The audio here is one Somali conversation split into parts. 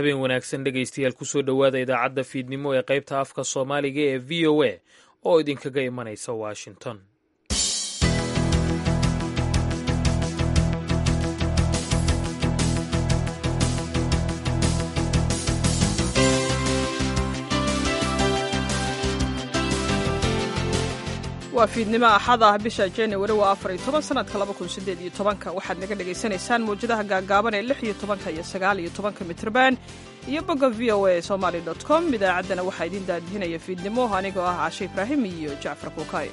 habeen wanaagsan dhegaystayaal kusoo dhowaada idaacadda fiidnimo ee qaybta afka soomaaliga ee v o a oo idinkaga imanaysa washington waa fiidnimo axad ah bisha januari waa afar iyo toban sanadka laba kun sideed iyo tobanka waxaad naga dhagaysanaysaan mawjadaha gaagaaban ee lix iyo tobanka iyo sagaal iyo tobanka mitrban iyo bogga v o a somaly dot com idaacaddana waxaa idiin daadihinaya fiidnimo anigoo ah caashe ibraahim iyo jacfar kuukay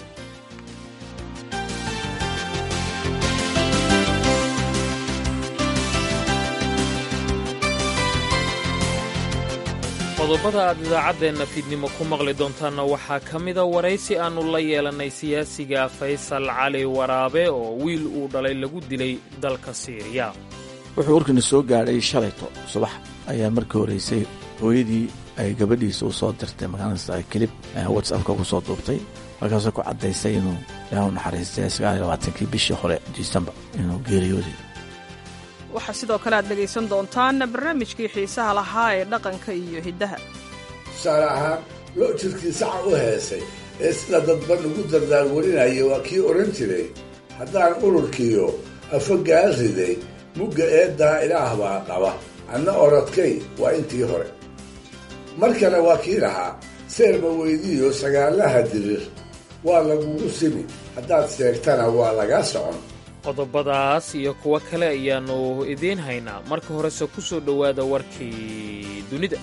qodobada aad idaacaddeenna fiidnimo ku maqli doontaanna waxaa ka mida waraysi aannu la yeelannay siyaasiga faysal cali waraabe oo wiil uu dhalay lagu dilay dalka siiriya wuxuu warkana soo gaadhay shalayto subax ayaa markii horeysay hooyadii ay gabadhiisa u soo dirtay magaranaysa kelib whatsappka ku soo duubtay markaasoo ku caddaysay inuu ilaahu naxariistay sagaaliyo labaatankii bishii hore disembar inuu geeriyooday waxaa sidoo kale aad dhegaysan doontaan barnaamijkii xiisaha lahaa ee dhaqanka iyo hiddaha tusaale ahaan loo jirkii saca u heesay ee sida dadban ugu dardaarwarinaya waa kii odhan jiray haddaan ururkiiyo afogaal riday mugga eeddaa ilaah baa qaba anna orodkay waa intii hore mar kale waa kii lahaa seerba weydiiyo sagaalaha dirir waa lagugu simi haddaad seegtana waa lagaa socon qodobadaas iyo kuwo kale ayaannu idiin haynaa marka horese ku soo dhowaada warkii dunida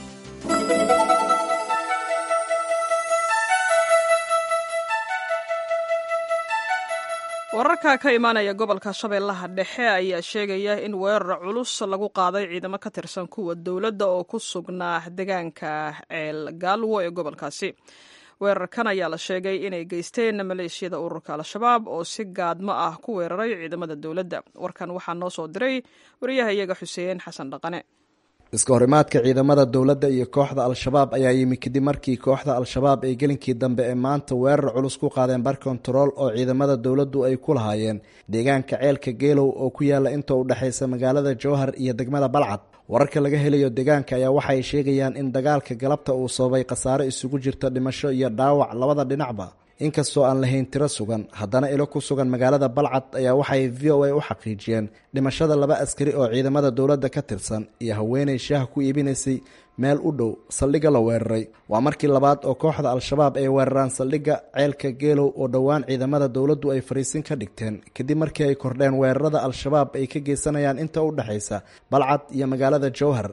wararka ka imaanaya gobolka shabeellaha dhexe ayaa sheegaya in weerar culus lagu qaaday ciidamo ka tirsan kuwa dowladda oo ku sugnaa deegaanka ceel gaalwo ee gobolkaasi weerarkan ayaa la sheegay inay geysteen maleeshiyada ururka al-shabaab oo si gaadmo ah ku weeraray ciidamada dowladda warkan waxaa noo soo diray wariyaha iyaga xuseen xasan dhaqane iska horimaadka ciidamada dowladda iyo kooxda al-shabaab ayaa yimi kadib markii kooxda al-shabaab ay gelinkii dambe ee maanta weerar culus ku qaadeen bar kontarool oo ciidamada dowladdu ay ku lahaayeen deegaanka ceelka geelow oo ku yaala inta u dhexaysa magaalada jowhar iyo degmada balcad wararka laga helayo deegaanka ayaa waxay sheegayaan in dagaalka galabta uu sababay khasaare isugu jirta dhimasho iyo dhaawac labada dhinacba inkastoo aan lahayn tiro sugan haddana ilo ku sugan magaalada balcad ayaa waxay v o a u xaqiijiyeen dhimashada laba askari oo ciidamada dowladda ka tirsan iyo haweenay shaaha ku iibinaysay meel u dhow saldhigga la weeraray waa markii labaad oo kooxda al-shabaab ay weeraraan saldhigga ceelka geelow oo dhowaan ciidamada dowladdu ay fariisin ka dhigteen kadib markii ay kordheen weerarada al-shabaab ay ka geysanayaan inta u dhexaysa balcad iyo magaalada jowhar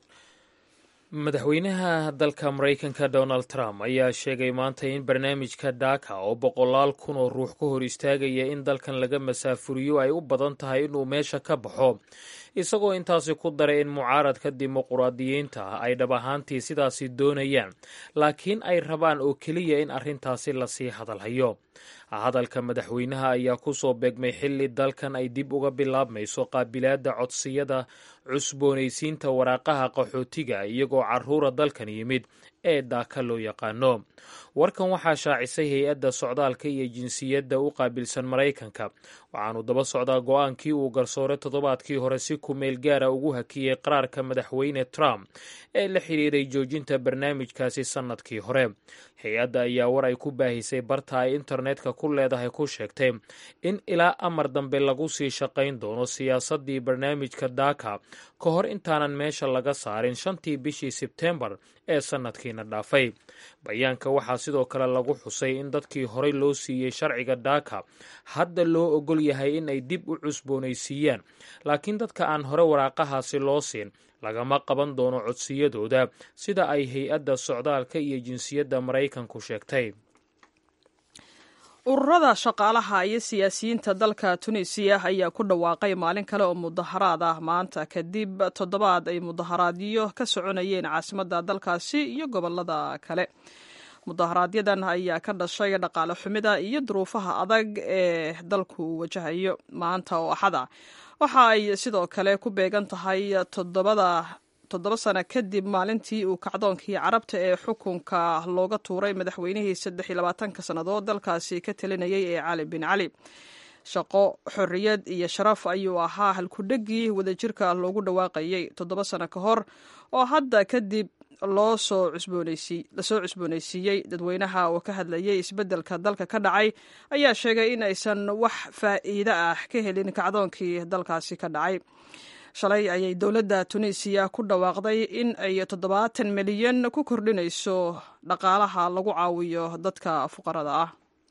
madaxweynaha dalka maraykanka donald trump ayaa sheegay maanta in barnaamijka dhaka oo boqolaal kun oo ruux ka hor istaagaya in dalkan laga masaafuriyo ay u badan tahay inuu meesha ka baxo isagoo intaasi ku daray in mucaaradka dimuquraadiyiinta ay dhab ahaantii sidaasi doonayaan laakiin ay rabaan oo keliya in arrintaasi lasii hadalhayo hadalka madaxweynaha ayaa ku soo beegmay xilli dalkan ay dib uga bilaabmayso qaabilaadda codsiyada cusboonaysiinta waraaqaha qaxootiga iyagoo caruura dalkan yimid ee daaka loo yaqaano warkan waxaa shaacisay hay-adda socdaalka iyo jinsiyadda u qaabilsan maraykanka waxaanu daba socdaa go-aankii uu garsoore toddobaadkii hore si kumeel gaara ugu hakiyey qaraarka madaxweyne trump ee la xidhiiray joojinta barnaamijkaasi sannadkii hore hay-adda ayaa war ay ku baahisay barta ay internetka ku leedahay ku sheegtay in ilaa amar dambe lagu sii shaqayn doono siyaasaddii barnaamijka daaka ka hor intaanan meesha laga saarin shantii bishii sebtembar ee sannadkiina dhaafay bayaanka waxaa sidoo kale lagu xusay in dadkii horey loo siiyey sharciga daaka hadda loo ogol yahay in ay dib u cusboonaysiiyaan laakiin dadka aan hore waraaqahaasi loo siin lagama qaban doono codsiyadooda sida ay hay-adda socdaalka iyo jinsiyadda maraykanku sheegtay ururada shaqaalaha iyo siyaasiyiinta dalka tunisiya ayaa ku dhawaaqay maalin kale oo mudaharaad ah maanta kadib toddobaad ay mudaharaadyo ka soconayeen caasimadda dalkaasi iyo gobolada kale mudaharaaadyadan ayaa ka dhashay dhaqaale xumida iyo duruufaha adag ee dalku wajahayo maanta oo axada waxa ay sidoo kale ku beegan tahay toddobada toddoba sano kadib maalintii uu kacdoonkii carabta ee xukunka looga tuuray madaxweynihii saddex iyo labaatanka sannadood dalkaasi ka talinayay ee cali bin cali shaqo xorriyad iyo sharaf ayuu ahaa halkudhegii wadajirka loogu dhawaaqayay toddoba sano ka hor oo hadda kadib loo soo lasoo cusboonaysiiyey dadweynaha oo ka hadlayay isbeddelka dalka ka dhacay ayaa sheegay in aysan wax faa'iido ah ka helin kacdoonkii dalkaasi ka dhacay shalay ayay dowladda tunisiya ku dhawaaqday in ay toddobaatan milyan ku kordhinayso dhaqaalaha lagu caawiyo dadka fuqarada ah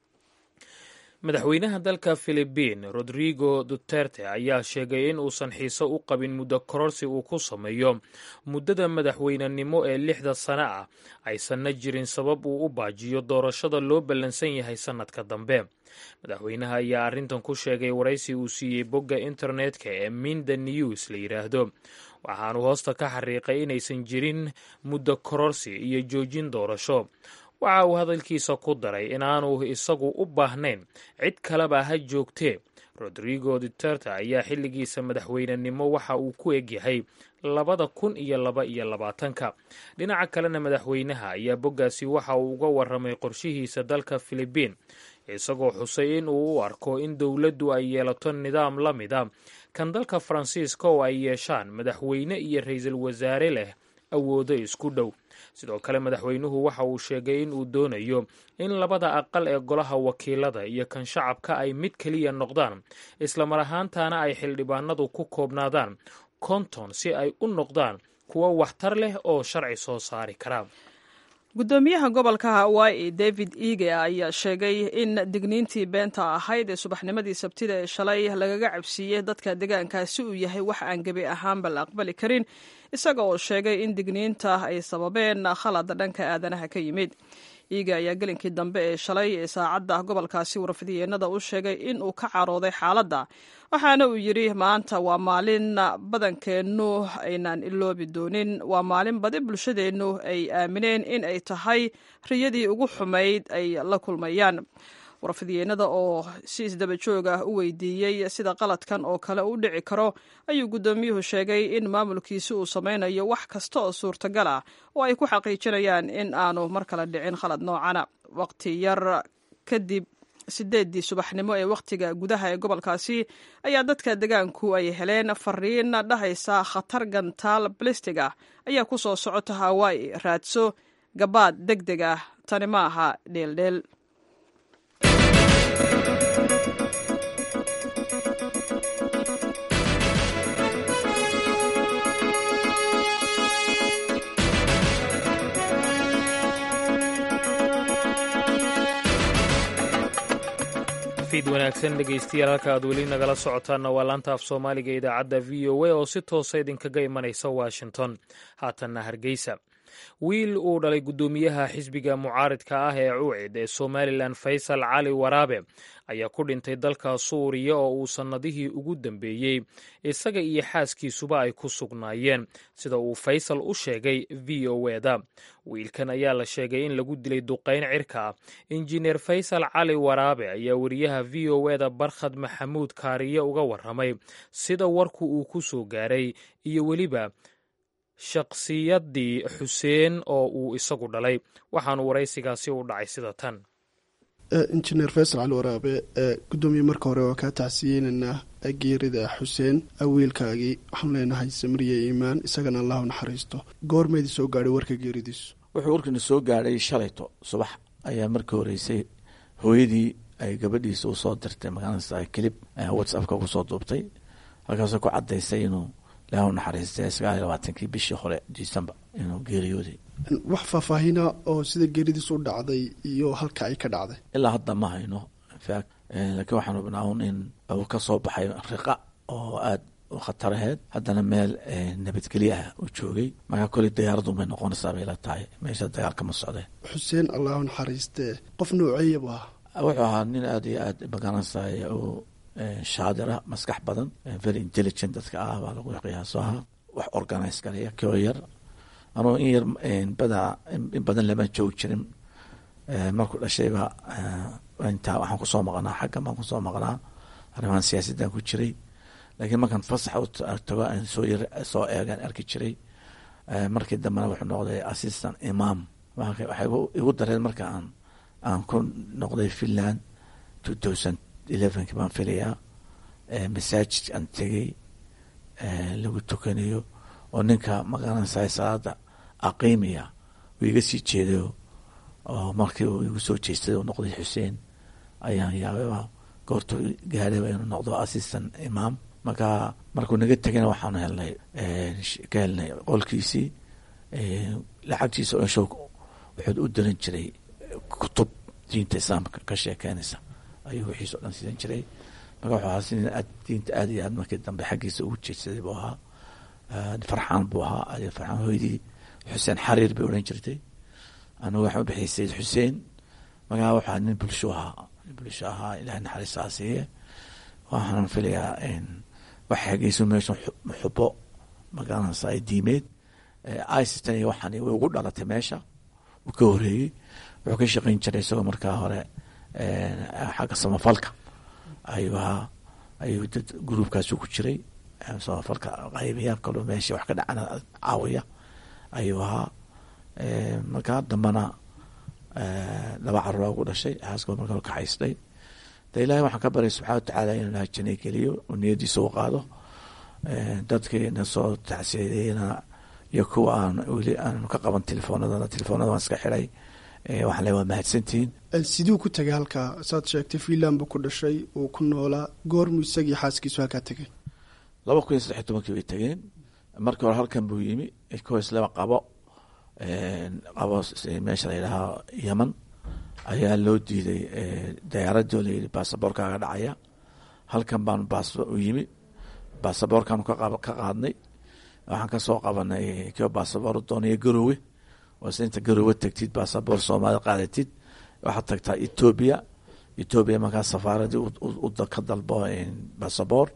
madaxweynaha dalka filibiin rodrigo duterte ayaa sheegay in uusan xiiso u qabin muddo kororsi uu ku sameeyo muddada madaxweynenimo ee lixda sano ah aysanna jirin sabab uu u baajiyo doorashada loo ballansan yahay sannadka dambe madaxweynaha ayaa arrintan ku sheegay waraysi uu siiyey bogga internetka ee minda news la yidhaahdo waxaanu hoosta ka xariiqay inaysan jirin muddo kororsi iyo joojin doorasho waxa uu hadalkiisa ku daray inaanu isagu u baahnayn cid kaleba ha joogtee rodrigo duterte ayaa xilligiisa madaxweynenimo waxa uu ku egyahay labada kun iyo laba iyo labaatanka dhinaca kalena madaxweynaha ayaa boggaasi waxa uu uga warramay qorshihiisa dalka filibiin isagoo xusay in uu u arko in dowladdu ay yeelato nidaam la mida kan dalka faransiiska oo ay yeeshaan madaxweyne iyo ra-iisul wasaare leh awoodo isku dhow sidoo kale madaxweynuhu waxa uu sheegay in uu doonayo in labada aqal ee golaha wakiilada iyo kan shacabka ay mid keliya noqdaan islamar ahaantaana ay xildhibaanadu ku koobnaadaan konton si ay u noqdaan kuwo waxtar leh oo sharci soo saari kara guddoomiyaha gobolka hawaii david ege ayaa sheegay in digniintii beenta ahayd ee subaxnimadii sabtida ee shalay lagaga cabsiiyey dadka deegaankaasi uu yahay wax aan gebi ahaanba la aqbali karin isaga oo sheegay in digniinta ay sababeen khalad dhanka aadanaha ka yimid iiga ayaa gelinkii dambe ee shalay ee saacadda gobolkaasi warfidiyeenada u sheegay in uu ka carooday xaaladda waxaana uu yidhi maanta waa maalin badankeennu aynaan iloobi doonin waa maalin badi bulshadeennu ay aamineen in ay tahay riyadii ugu xumayd ay la kulmayaan warfidiyeenada oo si isdaba joog ah u weydiiyey sida qaladkan oo kale u dhici karo ayuu guddoomiyuhu sheegay in maamulkiisi uu samaynayo wax kasta oo suurtagal ah oo ay ku xaqiijinayaan in aanu mar kale dhicin khalad noocana waqti yar kadib sideeddii subaxnimo ee wakhtiga gudaha ee gobolkaasi ayaa dadka degaanku ay heleen fariin dhahaysa khatar gantaal balistig ah ayaa ku soo socota hawaa'i raadso gabaad deg deg ah tani ma aha dheeldheel fiid wanaagsan dhegaystayaal halka aad weli nagala socotaanna waa laanta af soomaaliga idaacadda v o a oo si toosa idinkaga imanaysa washington haatanna hargeysa wiil uu dhalay guddoomiyaha xisbiga mucaaridka ah ee cuucid ee somalilan faysal cali waraabe ayaa ku dhintay dalka suuriya oo uu sannadihii ugu dambeeyey isaga iyo xaaskiisuba ay ku sugnaayeen sida uu faysal u sheegay v o eda wiilkan ayaa la sheegay in lagu dilay duqayn cirka ah injineer faysal cali waraabe ayaa wariyaha v o eda barkhad maxamuud kaariye uga warramay sida warku uu ku soo gaaray iyo weliba shakhsiyaddii xuseen oo uu isagu dhalay waxaanu waraysigaasi u dhacay sida tan injineer faysal cali waraabe gudoomiye marka hore waa kaa tacsiyeynaynaa geerida xuseen wiilkaagii waxaanu leenahay samriya iimaan isagana allahu naxariisto goormeedii soo gaadhay warka geeridiisu wuxuu warkiina soo gaadhay shalayto subax ayaa markii horeysay hooyadii ay gabadhiisa u soo dirtay magaalada kelib whatsappka kusoo duubtay halkaasoo ku cadaysay inuu ilaahu naxariistay sagaal iyo labaatankii bishii hore december inuu geeriyooday wax faahfaahina oo sida geeridiisu u dhacday iyo halka ay ka dhacday ilaa hadda ma hayno infact laakiin waxaan hubnaa un in uu ka soo baxay riqa oo aada u khataraheed haddana meel nabadgelye ah uu joogay markaa koley dayaaraddu may noqonaysaa bay la tahay meesha dagaalka ma socdeen xuseen allahu naxariistee qof nooceeya bu ahaa wuxuu ahaa nin aada iyo aada magaranaysaay oo shaadira maskax badan very intelligent dadka ah baa lagu qiyaaso ahaa wax organize galaya koo yar anuu in yar bada in badan lama joogi jirin markuu dhashayba intaa waxaan kusoo maqnaa xaggan baan kusoo maqnaa arrimahan siyaasaddan ku jiray laakiin markaan fasax tago aan soo yar soo eegaan arki jiray markii dambena wuxuu noqday assistant imam waxay igu dareen marka aan aan ku noqday finland two thousand elevenki baan filayaa masaajid aan tegey lagu tukanayo oo ninka magaranaysaa salaada aqiimiya uu iga sii jeedayo oo markii uu igu soo jeestay uu noqday xuseen ayaan yaababa goortu gaadhayba inuu noqdo assistant imaam marka markuu naga tegana waxaanu helnay ka helnay qolkiisii lacagtiisa esho wuxuu u diran jiray kutub diinta islaamka ka sheekeynaysa ayuu wixiisa o dhan sidan jiray marka wuxuu ahaa si aad diinta aad iyo aad markii dambe xaggiisa ugu jeedsaday buu ahaa farxaan buu ahaa farxaan hooydii xuseen xariir bay odhan jirtay anigu waxaan u bixiyay sayid xuseen markaa waxaa nin bulsho ahaa nin bulsho ahaa ilahay naxariistaa siiye waxaan filayaa waxa xageyso meeshan xubo magaranaysa ay diimeed icistan iyo waxaan way ugu dhalatay meesha uu ka horeeyey wuxuu ka shaqeyn jiray isagoo markaa hore xagga samafalka ayuu ahaa ayuu dad gruubkaasu ku jiray samafalka qaybiya kaloo meesha wax ka dhacana caawiya ayuu ahaa markaa dambana laba carura ugu dhashay xaaskoo markaa kaxaystay de ilahay waxaan ka baryay subxana watacaala inuu ilaha janay geliyo oo niyadiisa u qaado dadkiina soo tacsiyadeeyana iyo kuwa aan weli aanu ka qaban telefoonadana telefoonada waan iska xiday waxaan le waa mahadsantihiin siduu ku tegay halkaa saad sheegtay finland buu ku dhashay uu ku noolaa goormuu isagii xaaskiisu halkaa tegay laba kun iyo saddex iyo tobankii bay tegeen markii hore halkan buu yimi koislaba qabo qabo meesha la yidhaahaa yeman ayaa loo diiday dayaaradii oo layidhi baasaboorkaaga dhacaya halkan baanu baas u yimi baasaboorkaanu ka qaadnay waxaan kasoo qabanay kio baasaboor doonaya garowe waase inta garowe tagtid baasaboor soomaalida qaadatid waxaad tagtaa etoobiya etoobiya markaa safaaradii ka dalbo baasaboor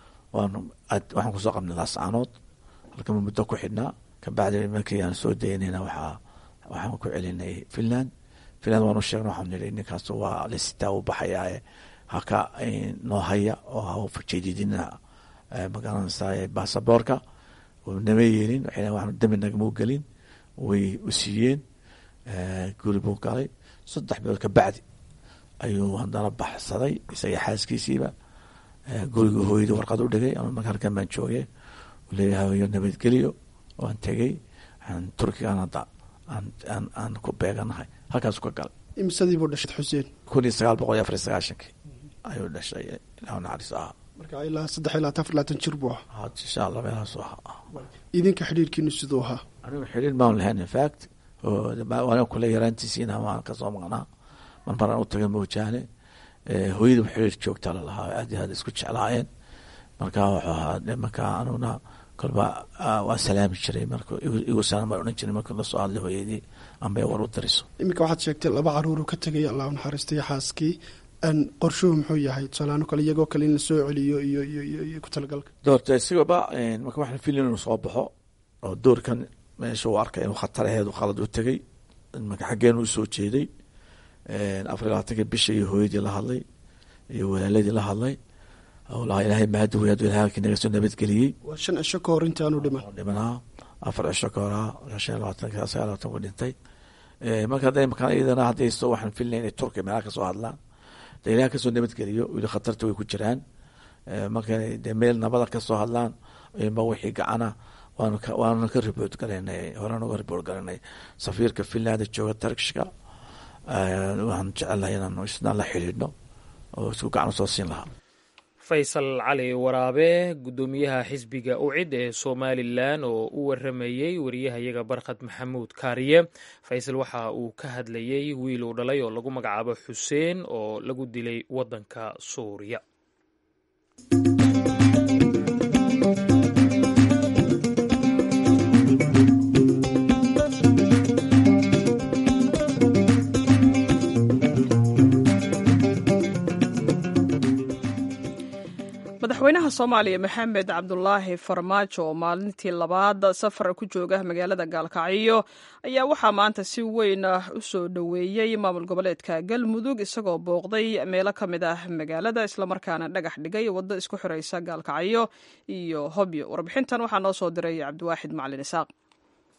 waxaan kusoo qabnay laascaanood halkan muddo ku xidhnaa kabacdi markii aan soo daynayna waxaa waxaan ku celinay finland finland waanu sheegna waxaan nihi ninkaas waa lasitaa u baxayaa haka noo haya oo ha fajeedidina magaranaysaa baasaboorka nama yeelin waxay waxaan dambi nagama gelin way u siiyeen guri buu galay saddex bilood kabacdi ayuu haddana baxsaday isaga xaaskiisiiba guriga hooyadii warqad u dhigay ama marka halkan baan joogay leeyahay nabadgeliyo waan tegey waxaan turkigan hadda aan aan ku beeganahay halkaasu ka galay imsadii buu dhashay xuseen kun iyo sagaal boqol iyo afar iyo sagaashankii ayuu dhashay ilahu naxariis ahaa marka ilaa saddex ilaa afar labaatan jir buu ahaa insha allah meelahaasu ahaa idinka xidhiirkiinu siduu ahaa anigu xidhiir maan lahayn infact waana kule yaraantiisiina waan kasoo maqnaa mar maraan u taga moojaane hooyada xiriir joogta lalahaa aad iyo aad isku jeclaayeen marka wuxuu ahaa markaa anuna kolba waa salaami jiray marka igu salaam baan odhan jiray marka lasoo hadlay hooyadii amba war u dariso iminka waxaad sheegtay laba caruuruu ka tegay allah u naxariistay xaaskii qorshuhu muxuu yahay tusaalaano kale iyagoo kale in la soo celiyo iyo iyo iyo ku talagalka doorta isigaba marka waxaan filin inuu soo baxo oo doorkan meesha uu arkay inuu khataraheedu khalad u tegay marka xaggeenu usoo jeeday afar iyo labaatanka bisha iyo hooyadii la hadlay iyo walaaladii la hadlay lahaa ilaahay mahadi wey aduu ilahay halkii naga soo nabadgeliyey waa shan cisho ka hor intaanu dhiman dhimanaa afar cisho ka horaa shan iyo labaatanka sagaal labatan ku dhintay marka hadda makaan iyadana haddayso waxaan filnay inay turkiya meelaha kasoo hadlaan de ilahay kasoo nabadgeliyo weli khatarta way ku jiraan marka de meel nabada kasoo hadlaan ma wixii gacana waanuna ka ribood galanay horena uga ribood galanay safiirka finland jooga turkishka waxaan jecelahay inaanu isna la xidhiidhno oo isku gacan usoo siin lahaa faysal cali waraabe guddoomiyaha xisbiga ucid ee somalilan oo u waramayey wariyahayaga barkhad maxamuud kaariye faysal waxa uu ka hadlayey wiil uu dhalay oo lagu magacaabo xuseen oo lagu dilay waddanka suuriya madaxweynaha soomaaliya maxamed cabdulaahi farmaajo oo maalintii labaad safar ku jooga magaalada gaalkacyo ayaa waxaa maanta si weyn u soo dhoweeyey maamul goboleedka galmudug isagoo booqday meelo ka mid ah magaalada islamarkaana dhagax dhigay waddo isku xiraysa gaalkacyo iyo hobyo warbixintan waxaa noo soo diray cabdiwaaxid macalin isaaq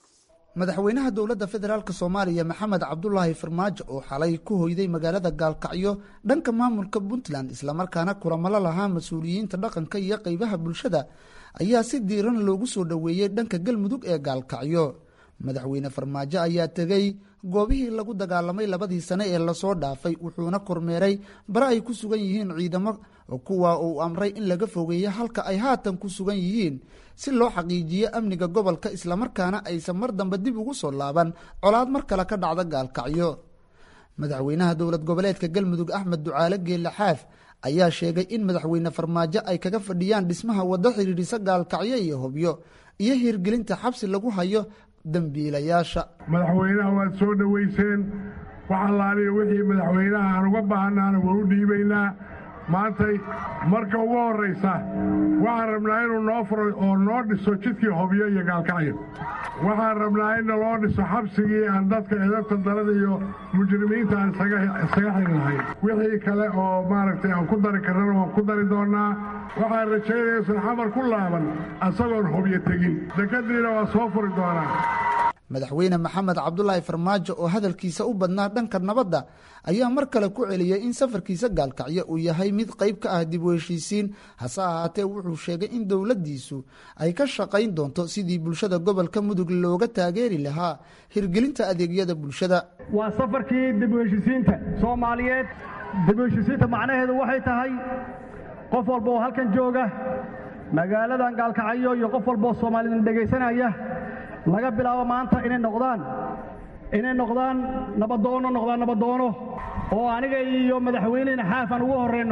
madaxweynaha dowladda federaalk soomaaliya maxamed cabdulaahi farmaajo oo xalay ku hoyday magaalada gaalkacyo dhanka maamulka puntland islamarkaana kulamalo lahaa mas-uuliyiinta dhaqanka iyo qeybaha bulshada ayaa si diiran loogu soo dhoweeyey dhanka galmudug ee gaalkacyo madaxweyne farmaajo ayaa tegey goobihii lagu dagaalamay labadii sane ee lasoo dhaafay wuxuuna kormeeray bare ay ku sugan yihiin ciidamo kuwa uu amray in laga fogeeyo halka ay haatan ku sugan yihiin si loo xaqiijiyo amniga gobolka islamarkaana aysan mar dambe dib ugu soo laaban colaad mar kale ka dhacda gaalkacyo madaxweynaha dowlad goboleedka galmudug axmed ducaale geelle xaaf ayaa sheegay in madaxweyne farmaajo ay kaga fadhiyaan dhismaha waddo xidhiidhisa gaalkacyo iyo hobyo iyo hirgelinta xabsi lagu hayo dambiilayaasha madaxweynaha waad soo dhoweyseen wax allaaliyo wixii madaxweynaha aan uga baahannaana waa u dhiibaynaa maantay marka ugu horraysa waxaan rabnaa inuu noo furo oo noo dhiso jidkii hobyo iyo gaalkacyo waxaan rabnaa in naloo dhiso xabsigii aan dadka edabta darada iyo mujrimiinta aan isaga xiri lahayn wixii kale oo maaragtay aan ku dari karrana waan ku dari doonnaa waxaan rajaynaya isan xamar ku laaban asagoon hobyo tegin dekadiina waa soo furi doonaa madaxweyne maxamed cabdulaahi farmaajo oo hadalkiisa u badnaa dhanka nabadda ayaa mar kale ku celiyey in safarkiisa gaalkacyo uu yahay mid qayb ka ah dib u heshiisiin hase ahaatee wuxuu sheegay in dowladdiisu ay ka shaqayn doonto sidii bulshada gobolka mudug looga taageeri lahaa hirgelinta adeegyada bulshada waa safarkii dib u heshiisiinta soomaaliyeed dib u heshiisiinta macnaheedu waxay tahay qof walba oo halkan jooga magaaladan gaalkacyo iyo qof walba oo soomaalida dhegaysanaya laga bilaabo maanta inay noqdaan inay noqdaan nabadoono noqdaan nabadoono oo aniga iyo madaxweynehena xaaf aan ugu horrayno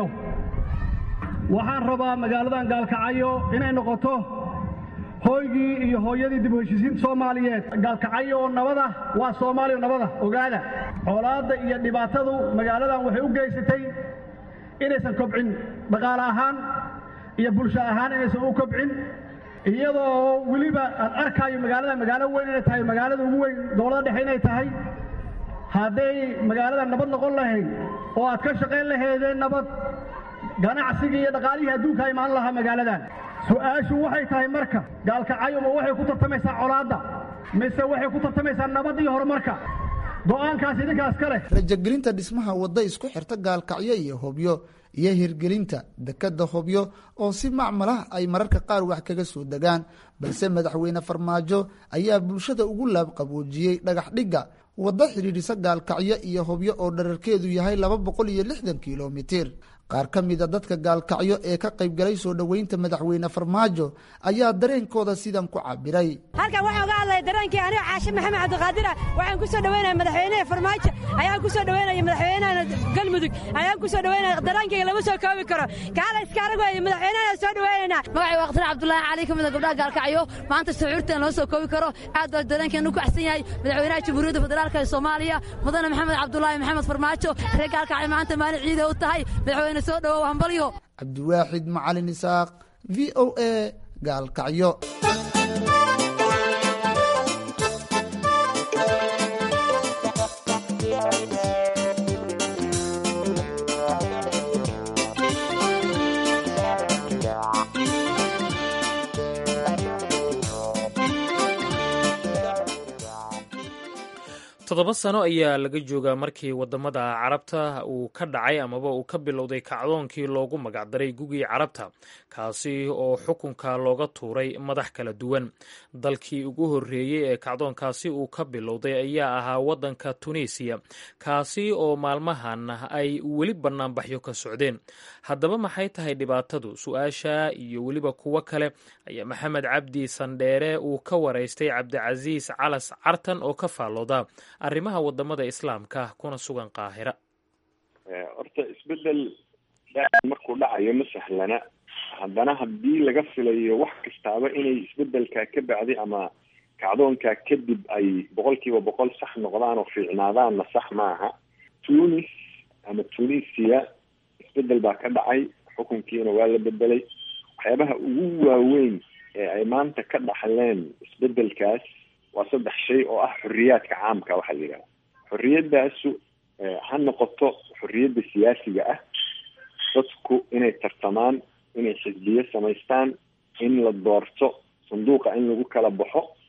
waxaan rabaa magaaladan gaalkacyo inay noqoto hooygii iyo hooyadii dib u heshiisiinta soomaaliyeed gaalkacyo oo nabada waa soomaaliya nabada ogaada colaadda iyo dhibaatadu magaaladan waxay u geysatay inaysan kobcin dhaqaale ahaan iyo bulsho ahaan inaysan u kobcin iyadoo weliba aad arkaayo magaalada magaalo weyn inay tahay magaalada ugu weyn dowlada dhexe inay tahay hadday magaalada nabad noqon lahayd oo aad ka shaqayn lahaydeen nabad ganacsigii iyo dhaqaalihii adduunka imaan lahaa magaaladan su-aashu waxay tahay marka gaalkacyo ma waxay ku tartamaysaa colaadda mise waxay ku tartamaysaa nabad iyo horumarka go-aankaas idinkaas ka leh rajagelinta dhismaha wadda isku xirta gaalkacyo iyo hobyo iyo hirgelinta dekadda hobyo oo si macmal ah ay mararka qaar wax kaga soo degaan balse madaxweyne farmaajo ayaa bulshada ugu laabqaboojiyey dhagax dhigga waddo xidhiidhisa gaalkacyo iyo hobyo oo dherarkeedu yahay laba boqol iyo lixdan kilomitir qaar ka mida dadka gaalkacyo ee ka qaybgalay soo dhoweynta madaxweyne farmaajo ayaa dareenkooda sidan ku cabiray halkan waxaan uga hadlaya dareenkii aniga caashe maxamed cabdiqaadira waxaan ku soo dhoweynaya madaxweynaha farmaajo ayaan ku soo dhoweynaya madaxweynaha galmudug ayaan ku soo dhoweynaya dareenkayga lama soo koobi karo kaala iska arag weeye madaxweynaha soo dhoweynayna magacay waqtir cabdulaahi cali ka mida gabdhaha gaalkacyo maanta shucuurtan loo soo koobi karo aad baa dareenkeenu ku axsan yahay madaxweynaha jamhuuriyadda federaalka ee soomaaliya mudane maxamed cabdulaahi maxamed farmaajo reer gaalkacyo maanta maalin ciida u tahay madaxweyne soo dhowow hambalyo cabdiwaaxid macalin isaaq v o a gaalkacyo toddoba sano ayaa laga joogaa markii wadamada carabta uu ka dhacay amaba uu ka bilowday kacdoonkii loogu magacdaray gugii carabta kaasi oo xukunka looga tuuray madax kala duwan dalkii ugu horreeyey ee kacdoonkaasi uu ka bilowday ayaa ahaa waddanka tunisiya kaasi oo maalmahan ay weli bannaanbaxyo ka socdeen haddaba maxay tahay dhibaatadu su-aasha iyo weliba kuwo kale ayaa maxamed cabdi sandheere uu ka waraystay cabdicasiis calas cartan oo ka faallooda arrimaha wadamada islaamka kuna sugan qaahira horta isbedel markuu dhacayo ma sahlana haddana haddii laga filayo wax kastaaba inay isbedelkaa ka bacdi ama kacdoonkaa kadib ay boqol kiiba boqol sax noqdaan oo fiicnaadaanna sax maaha tunis ama tunisia isbedel baa ka dhacay xukunkiina waa la bedelay waxyaabaha ugu waaweyn ee ay maanta ka dhaxleen isbedelkaas waa saddex shay oo ah xoriyaadka caamka waxaa la yidhaha xoriyadaasu ha noqoto xoriyadda siyaasiga ah dadku inay tartamaan inay xisbiyo samaystaan in la doorto sanduuqa in lagu kala baxo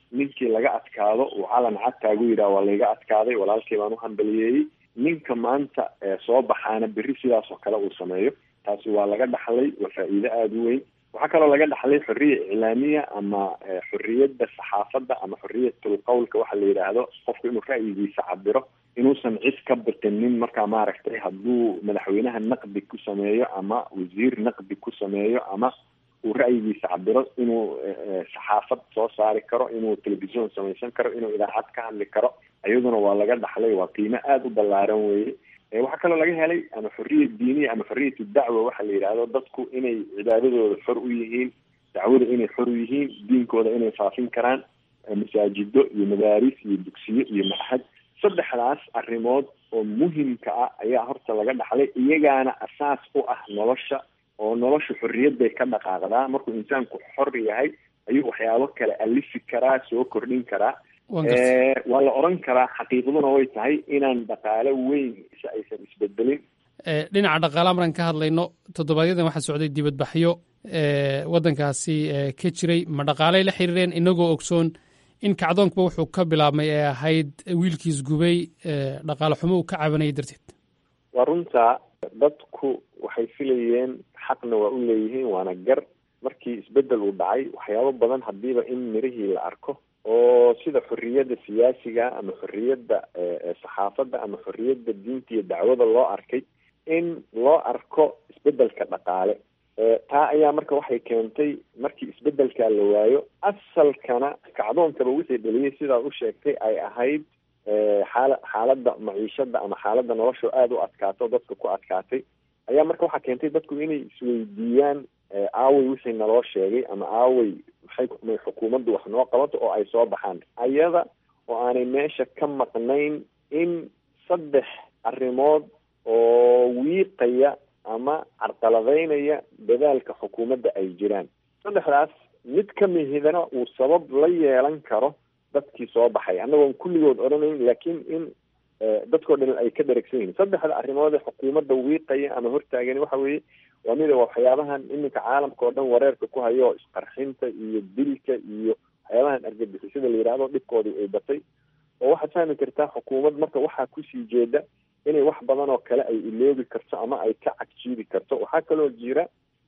ninkii laga adkaado uu calan cad taagu yidhaha waa layga adkaaday walaalkii baan u hambaliyeeyey ninka maanta soo baxaana berri sidaas oo kale uu sameeyo taasi waa laga dhaxlay waa faa'iido aada u weyn waxaa kaloo laga dhaxlay xorriya iclaamiya ama xorriyadda saxaafadda ama xorriyatul qowlka waxa la yidhaahdo qofku inuu ra'yigiisa cabiro inuusan cid ka baqinin markaa maaragtay hadduu madaxweynaha naqdi ku sameeyo ama wasiir naqdi ku sameeyo ama uu ra'yigiisa cabiro inuu saxaafad soo saari karo inuu telefisyon samaysan karo inuu idaacad ka hadli karo iyaduna waa laga dhaxlay waa qiimo aada u ballaaran weeye waxaa kaloo laga helay ama xorriya diiniya ama xorriyatu dacwa waxa la yidhaahdo dadku inay cibaadadooda xor u yihiin dacwada inay xor u yihiin diinkooda inay faafin karaan masaajido iyo madaaris iyo dugsiyo iyo machad saddexdaas arrimood oo muhimka ah ayaa horta laga dhaxlay iyagaana asaas u ah nolosha oo nolosha xorriyadday ka dhaqaaqdaa markuu insaanku xor yahay ayuu waxyaabo kale alifi karaa soo kordhin karaa waa la oran karaa xaqiiqaduna way tahay inaan dhaqaalo weyn si aysan isbedelin dhinaca dhaqaalaha markaan ka hadlayno toddobaadyaddan waxaa socday dibadbaxyo waddankaasi ka jiray ma dhaqaalay la xiriireen inagoo ogsoon in kacdoonkuba wuxuu ka bilaabmay ee ahayd wiilkiis gubay dhaqaale xumo uu ka cabanayay darteed waa runta dadku waxay filayeen xaqna waa u leeyihiin waana gar markii isbedel uu dhacay waxyaabo badan hadiiba in mirihii la arko oo sida xorriyadda siyaasiga ama xorriyadda saxaafadda ama xorriyadda diinta iyo dacwada loo arkay in loo arko isbedelka dhaqaale taa ayaa marka waxay keentay markii isbedelkaa la waayo asalkana kacdoonkaba wixii dhaliyay sidaa u sheegtay ay ahayd xaala xaaladda maciishada ama xaaladda nolosha aada u adkaato dadka ku adkaatay ayaa marka waxaa keentay dadku inay isweydiiyaan aawey wixii naloo sheegay ama aawey maxay may xukuumaddu wax noo qabato oo ay soo baxaan ayada oo aanay meesha ka maqnayn in saddex arrimood oo wiiqaya ama carqaladaynaya dadaalka xukuumadda ay jiraan saddexdaas mid ka mihidana uu sabab la yeelan karo dadkii soo baxay annagoon kulligood odhanayn laakiin in dadkoo dhan ay ka dharagsan yihiin saddexda arrimood ee xukuumadda wiiqaya ama hortaagani waxa weeye waa mida waxyaabahan iminka caalamka oo dhan wareerka ku hayo isqarxinta iyo dilka iyo waxyaabahan argagixisada la yidhaahdo dhibkoodii ay batay oo waxaad fahmi kartaa xukuumad marka waxaa kusii jeeda inay wax badan oo kale ay iloobi karto ama ay ka cagjiidi karto waxaa kaloo jira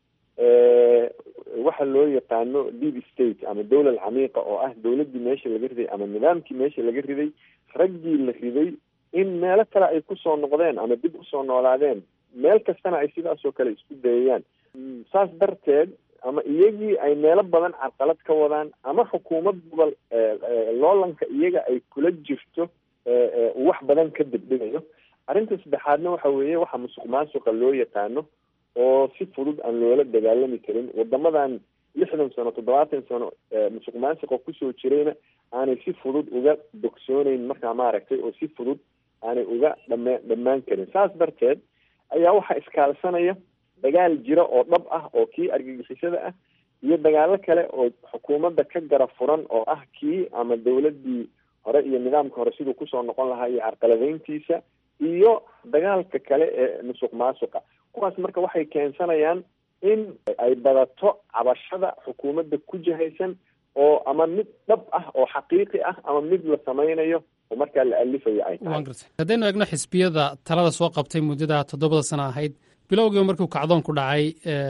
waxa loo yaqaano deep state ama dowlal camiiqa oo ah dowladdii meesha laga riday ama nidaamkii meesha laga riday raggii la riday in meelo kale ay kusoo noqdeen ama dib usoo noolaadeen meel kastana ay sidaasoo kale isku dayayaan saas darteed ama iyagii ay meelo badan carqalad ka wadaan ama xukuumadduba loolanka iyaga ay kula jirto uu wax badan ka degdhegayo arrinta saddexaadna waxa weeye waxa musuq maasuqa loo yaqaano oo si fudud aan loola dagaalami karin wadamadan lixdan sano toddobaatan sano musuq maasuqa kusoo jirayna aanay si fudud uga bogsooneyn markaa maaragtay oo si fudud aanay uga dhame dhammaan karin saas darteed ayaa waxaa iskaalsanaya dagaal jira oo dhab ah oo kii argagixisada ah iyo dagaalo kale oo xukuumadda ka gara furan oo ah kii ama dowladdii hore iyo nidaamka hore siduu kusoo noqon lahaa iyo carqaladeyntiisa iyo dagaalka kale ee musuq maasuqa kuwaas marka waxay keensanayaan in ay badato cabashada xukuumadda ku jihaysan oo ama mid dhab ah oo xaqiiqi ah ama mid la samaynayo oo markaa la alifayo ay tahay haddaynu eegno xisbiyada talada soo qabtay muddada toddobada sano ahayd bilowgiiba markuu kacdoonku dhacay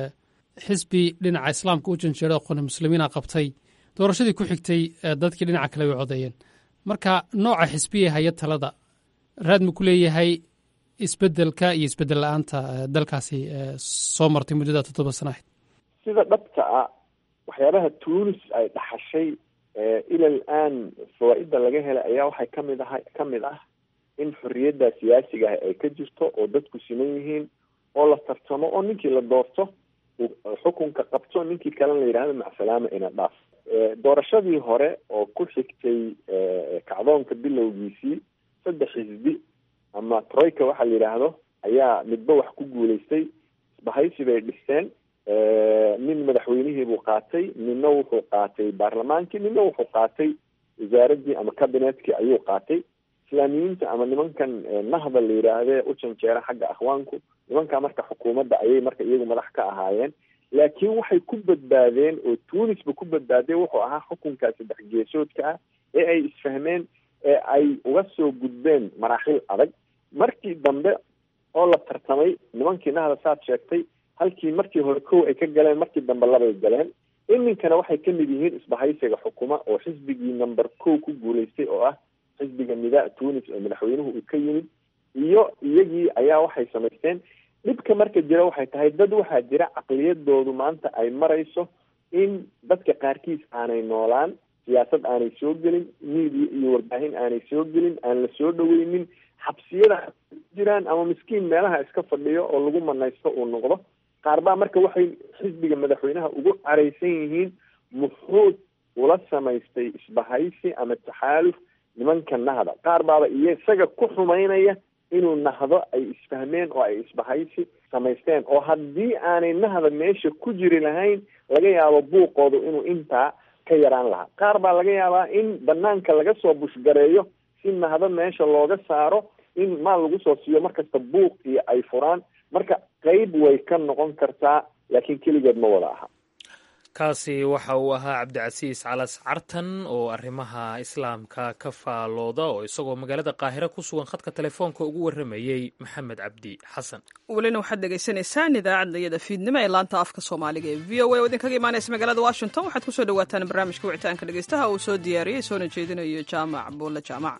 xisbi dhinaca islaamka u janjeero aqooni muslimiina qabtay doorashadii ku xigtay dadkii dhinaca kale way codeeyeen marka nooca xisbiya haya talada raad ma ku leeyahay isbedelka iyo isbedel la-aanta dalkaasi soo martay muddada toddoba sano ahayd sida dhabta ah waxyaabaha tunis ay dhaxashay ilal aan fawaa-idda laga helay ayaa waxay kamid aha ka mid ah in xorriyadda siyaasiga ah ay ka jirto oo dadku siman yihiin oo la tartamo oo ninkii la doorto xukunka qabto ninkii kalena la yidhahdo macsalaama ina dhaaf doorashadii hore oo ku xigtay kacdoonka bilowgiisii saddex xisbi ama troika waxa la yidhaahdo ayaa midba wax ku guulaystay isbahaysi bay dhisteen nin madaxweynihii buu qaatay ninna wuxuu qaatay baarlamaankii ninna wuxuu qaatay wasaaraddii ama cabinetkii ayuu qaatay islaamiyiinta ama nimankan nahda la yidhaahde u janjeera xagga akhwaanku nimankaa marka xukuumadda ayay marka iyagu madax ka ahaayeen laakiin waxay ku badbaadeen oo tunisba ku badbaadeen wuxuu ahaa xukunkaa saddex geesoodka ah ee ay isfahmeen ee ay uga soo gudbeen maraaxil adag markii dambe oo la tartamay nimankii nahda saad sheegtay halkii markii hore kow ay ka galeen markii dambe labay galeen iminkana waxay ka mid yihiin isbahaysiga xukuma oo xisbigii number kow ku guulaystay oo ah xisbiga nidaa tunis oo madaxweynuhu uu ka yimid iyo iyagii ayaa waxay samaysteen dhibka marka jira waxay tahay dad waxaa jira caqliyadoodu maanta ay marayso in dadka qaarkiis aanay noolaan siyaasad aanay soo gelin media iyo warbaahin aanay soo gelin aan la soo dhaweynin xabsiyada jiraan ama miskiin meelaha iska fadhiyo oo lagu manaysto uu noqdo qaar baa marka waxay xisbiga madaxweynaha ugu caraysan yihiin muxuu ula samaystay isbahaysi ama taxaaluf nimanka nahda qaar baaba iyo isaga ku xumaynaya inuu nahdo ay isfahmeen oo ay isbahaysi samaysteen oo haddii aanay nahda meesha ku jiri lahayn laga yaabo buuqoodu inuu intaa ka yaraan lahaa qaar baa laga yaabaa in banaanka laga soo bushgareeyo si nahdo meesha looga saaro in maal lagu soo siiyo markasta buuq iyo ay furaan marka qeyb way ka noqon kartaa laakiin keligeed ma wada aha kaasi waxa uu ahaa cabdicasiis calas cartan oo arrimaha islaamka ka faalooda oo isagoo magaalada qaahire ku sugan khadka telefoonka ugu warramayey maxamed cabdi xasan welina waxaad dhegaysanaysaan idaacadda iyada fiidnimo ee laanta afka soomaaliga ee v o a oo idinkaga imaanaysa magaalada washington waxaad kusoo dhawaataan barnaamijka wicitaanka dhegeystaha uu soo diyaariyey soona jeedinayo jaamac buulle jaamac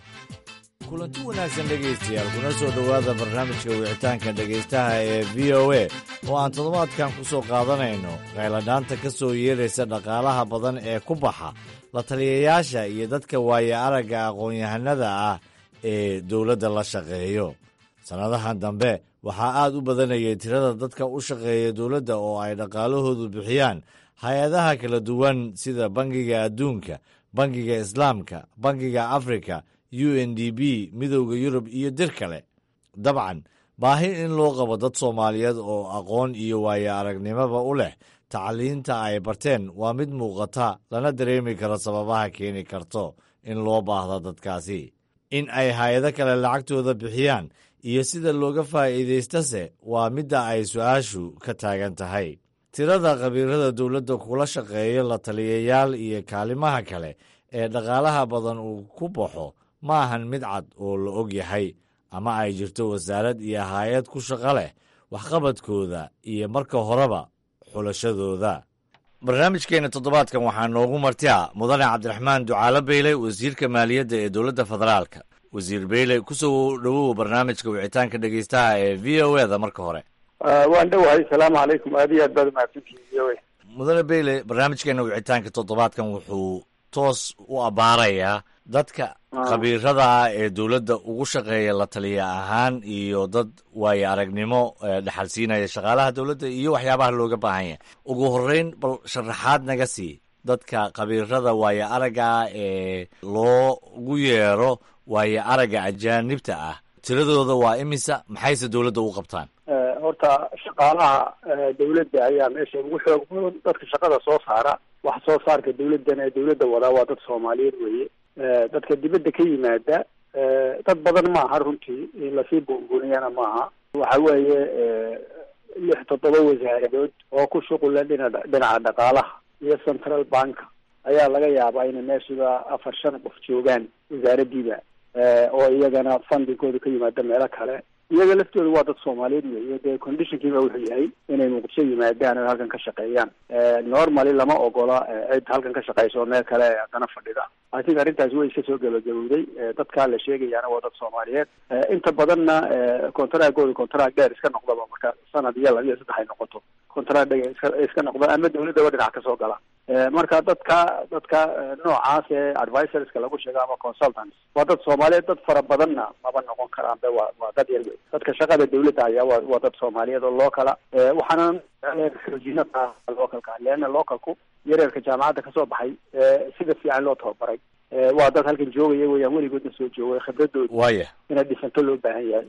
kulanti wanaagsan dhegaystayaal kuna soo dhowaada barnaamijka wicitaanka dhegaystaha ee v o a oo aan toddobaadkan ku soo qaadanayno qayladhaanta ka soo yeeraysa dhaqaalaha badan ee ku baxa la taliyayaasha iyo dadka waaya aragga aqoon-yahanada ah ee dowladda la shaqeeyo sannadahan dambe waxaa aad u badanayay tirada dadka u shaqeeya dowladda oo ay dhaqaalahoodu bixiyaan hay-adaha kala duwan sida bangiga adduunka bangiga islaamka bangiga afrika u n d b midowda yurub iyo dir kale dabcan baahi in loo qabo dad soomaaliyeed oo aqoon iyo waayo aragnimoba u leh tacliinta ay barteen waa mid muuqata lana dareemi karo sababaha keeni karto in loo baahdo dadkaasi in ay hay-ado kale lacagtooda bixiyaan iyo sida looga faa'iidaystase waa midda ay su-aashu ka taagan tahay tirada khabiirada dowladda kula shaqeeya la taliyayaal iyo kaalimaha kale ee dhaqaalaha badan uu ku baxo ma ahan mid cad oo la og yahay ama ay jirto wasaarad iyo hay-ad ku shaqo leh waxqabadkooda iyo marka horeba xulashadooda barnaamijkeenna toddobaadkan waxaa noogu martia mudane cabdiraxmaan ducaalo beyle wasiirka maaliyadda ee dowladda federaalka wasiir beyle kusoo dhowow barnaamijka wicitaanka dhegeystaha ee v o e da marka hore waan dhowahay asalaamu calaykum aad iyo aad baad umahadsantihin v o a mudane beyle barnaamijkeena wicitaanka toddobaadkan wuxuu toos u abbaarayaa dadka khabiirada ah ee dowladda ugu shaqeeya la taliya ahaan iyo dad waayo aragnimo dhexal siinaya shaqaalaha dowladda iyo waxyaabaha looga baahan yahay ugu horreyn bal sharaxaad naga sii dadka khabiirada waayo aragga ah ee loogu yeero waayo aragga ajaanibta ah tiradooda waa imisa maxayse dowladda u qabtaan horta shaqaalaha dawladda ayaa meesha ugu xoog badan dadka shaqada soo saara wax soo saarka dawladdan ee dawladda wadaa waa dad soomaaliyeed weeye dadka dibadda ka yimaada dad badan maaha runtii in lasii buunbuuniyana maaha waxa weeye lix toddoba wasaaradood oo ku shuqula dhina dhinaca dhaqaalaha iyo central bank ayaa laga yaabaa inay meeshiba afar shan qof joogaan wasaaraddiiba oo iyagana fundingkooda ka yimaada meelo kale iyaga laftooda waa dad soomaaliyeed weeye dee conditionkiiba wuxuu yahay inay muqdisho yimaadaan oo halkan ka shaqeeyaan normally lama ogola cid halkan ka shaqeysa oo meel kale haddana fadhida i think arrintaas way iska soo gabagabowday dadkaa la sheegayaana waa dad soomaaliyeed inta badanna contraagooda contraag dheer iska noqdaba marka sanad iyo laba iyo saddex ay noqoto contraag dheer iska iska noqda ama dawladdaba dhinac ka soo gala marka dadka dadka noocaas ee advisorska lagu sheego ama consultants waa dad soomaaliyeed dad fara badanna maba noqon karaan be waa waa dad yar wey dadka shaqada dawladda ayaa waa waa dad soomaaliyeed oo lookala waxaana xoojina localka leana localku yareerka jaamacadda kasoo baxay sida fiican loo tababaray waa dad halkan joogaya weyaan weligoodna soo joogay khibradooda waaya inay dhisanto loo baahan yahay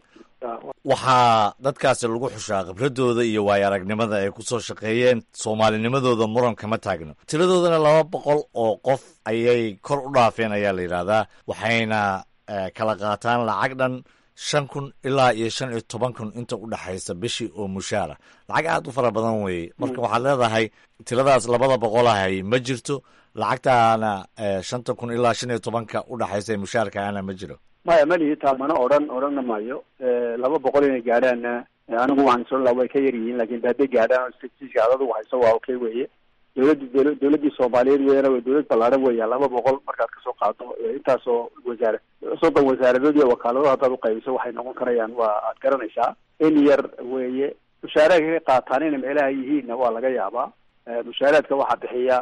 waxaa dadkaasi lagu xushaa khibradooda iyo waayo aragnimada ay ku soo shaqeeyeen soomaalinimadooda muran kama taagno tiradoodana laba boqol oo qof ayay kor u dhaafeen ayaa la yidhaahdaa waxayna kala qaataan lacag dhan shan kun ilaa iyo shan iyo toban kun inta u dhexaysa bishii oo mushaara lacag aad u fara badan weeye marka waxaad leedahay tiradaas labada boqol ahay ma jirto lacagtaana shanta kun ilaa shan iyo tobanka u dhexaysa ee mushaarka ana ma jiro maya malihi taa mana odhan odhanna maayo laba boqol inay gaadhaanna anigu waxaan isoo laa way ka yar yihiin lakin de hadday gaadhaan oo statistiska adadu hayso waa okay weye dowladdi dowla dowladdii soomaaliyeed weyana way dowlad ballaaran weya laba boqol markaad kasoo qaado intaasoo wasaara soddon wasaaradood iyo wakaalado haddaad uqaybiso waxay noqon karayaan waa aad garanaysaa in yar weeye mushaaraadka ka qaataan inay meelaha yihiinna waa laga yaabaa mushaaraadka waxaa bixiya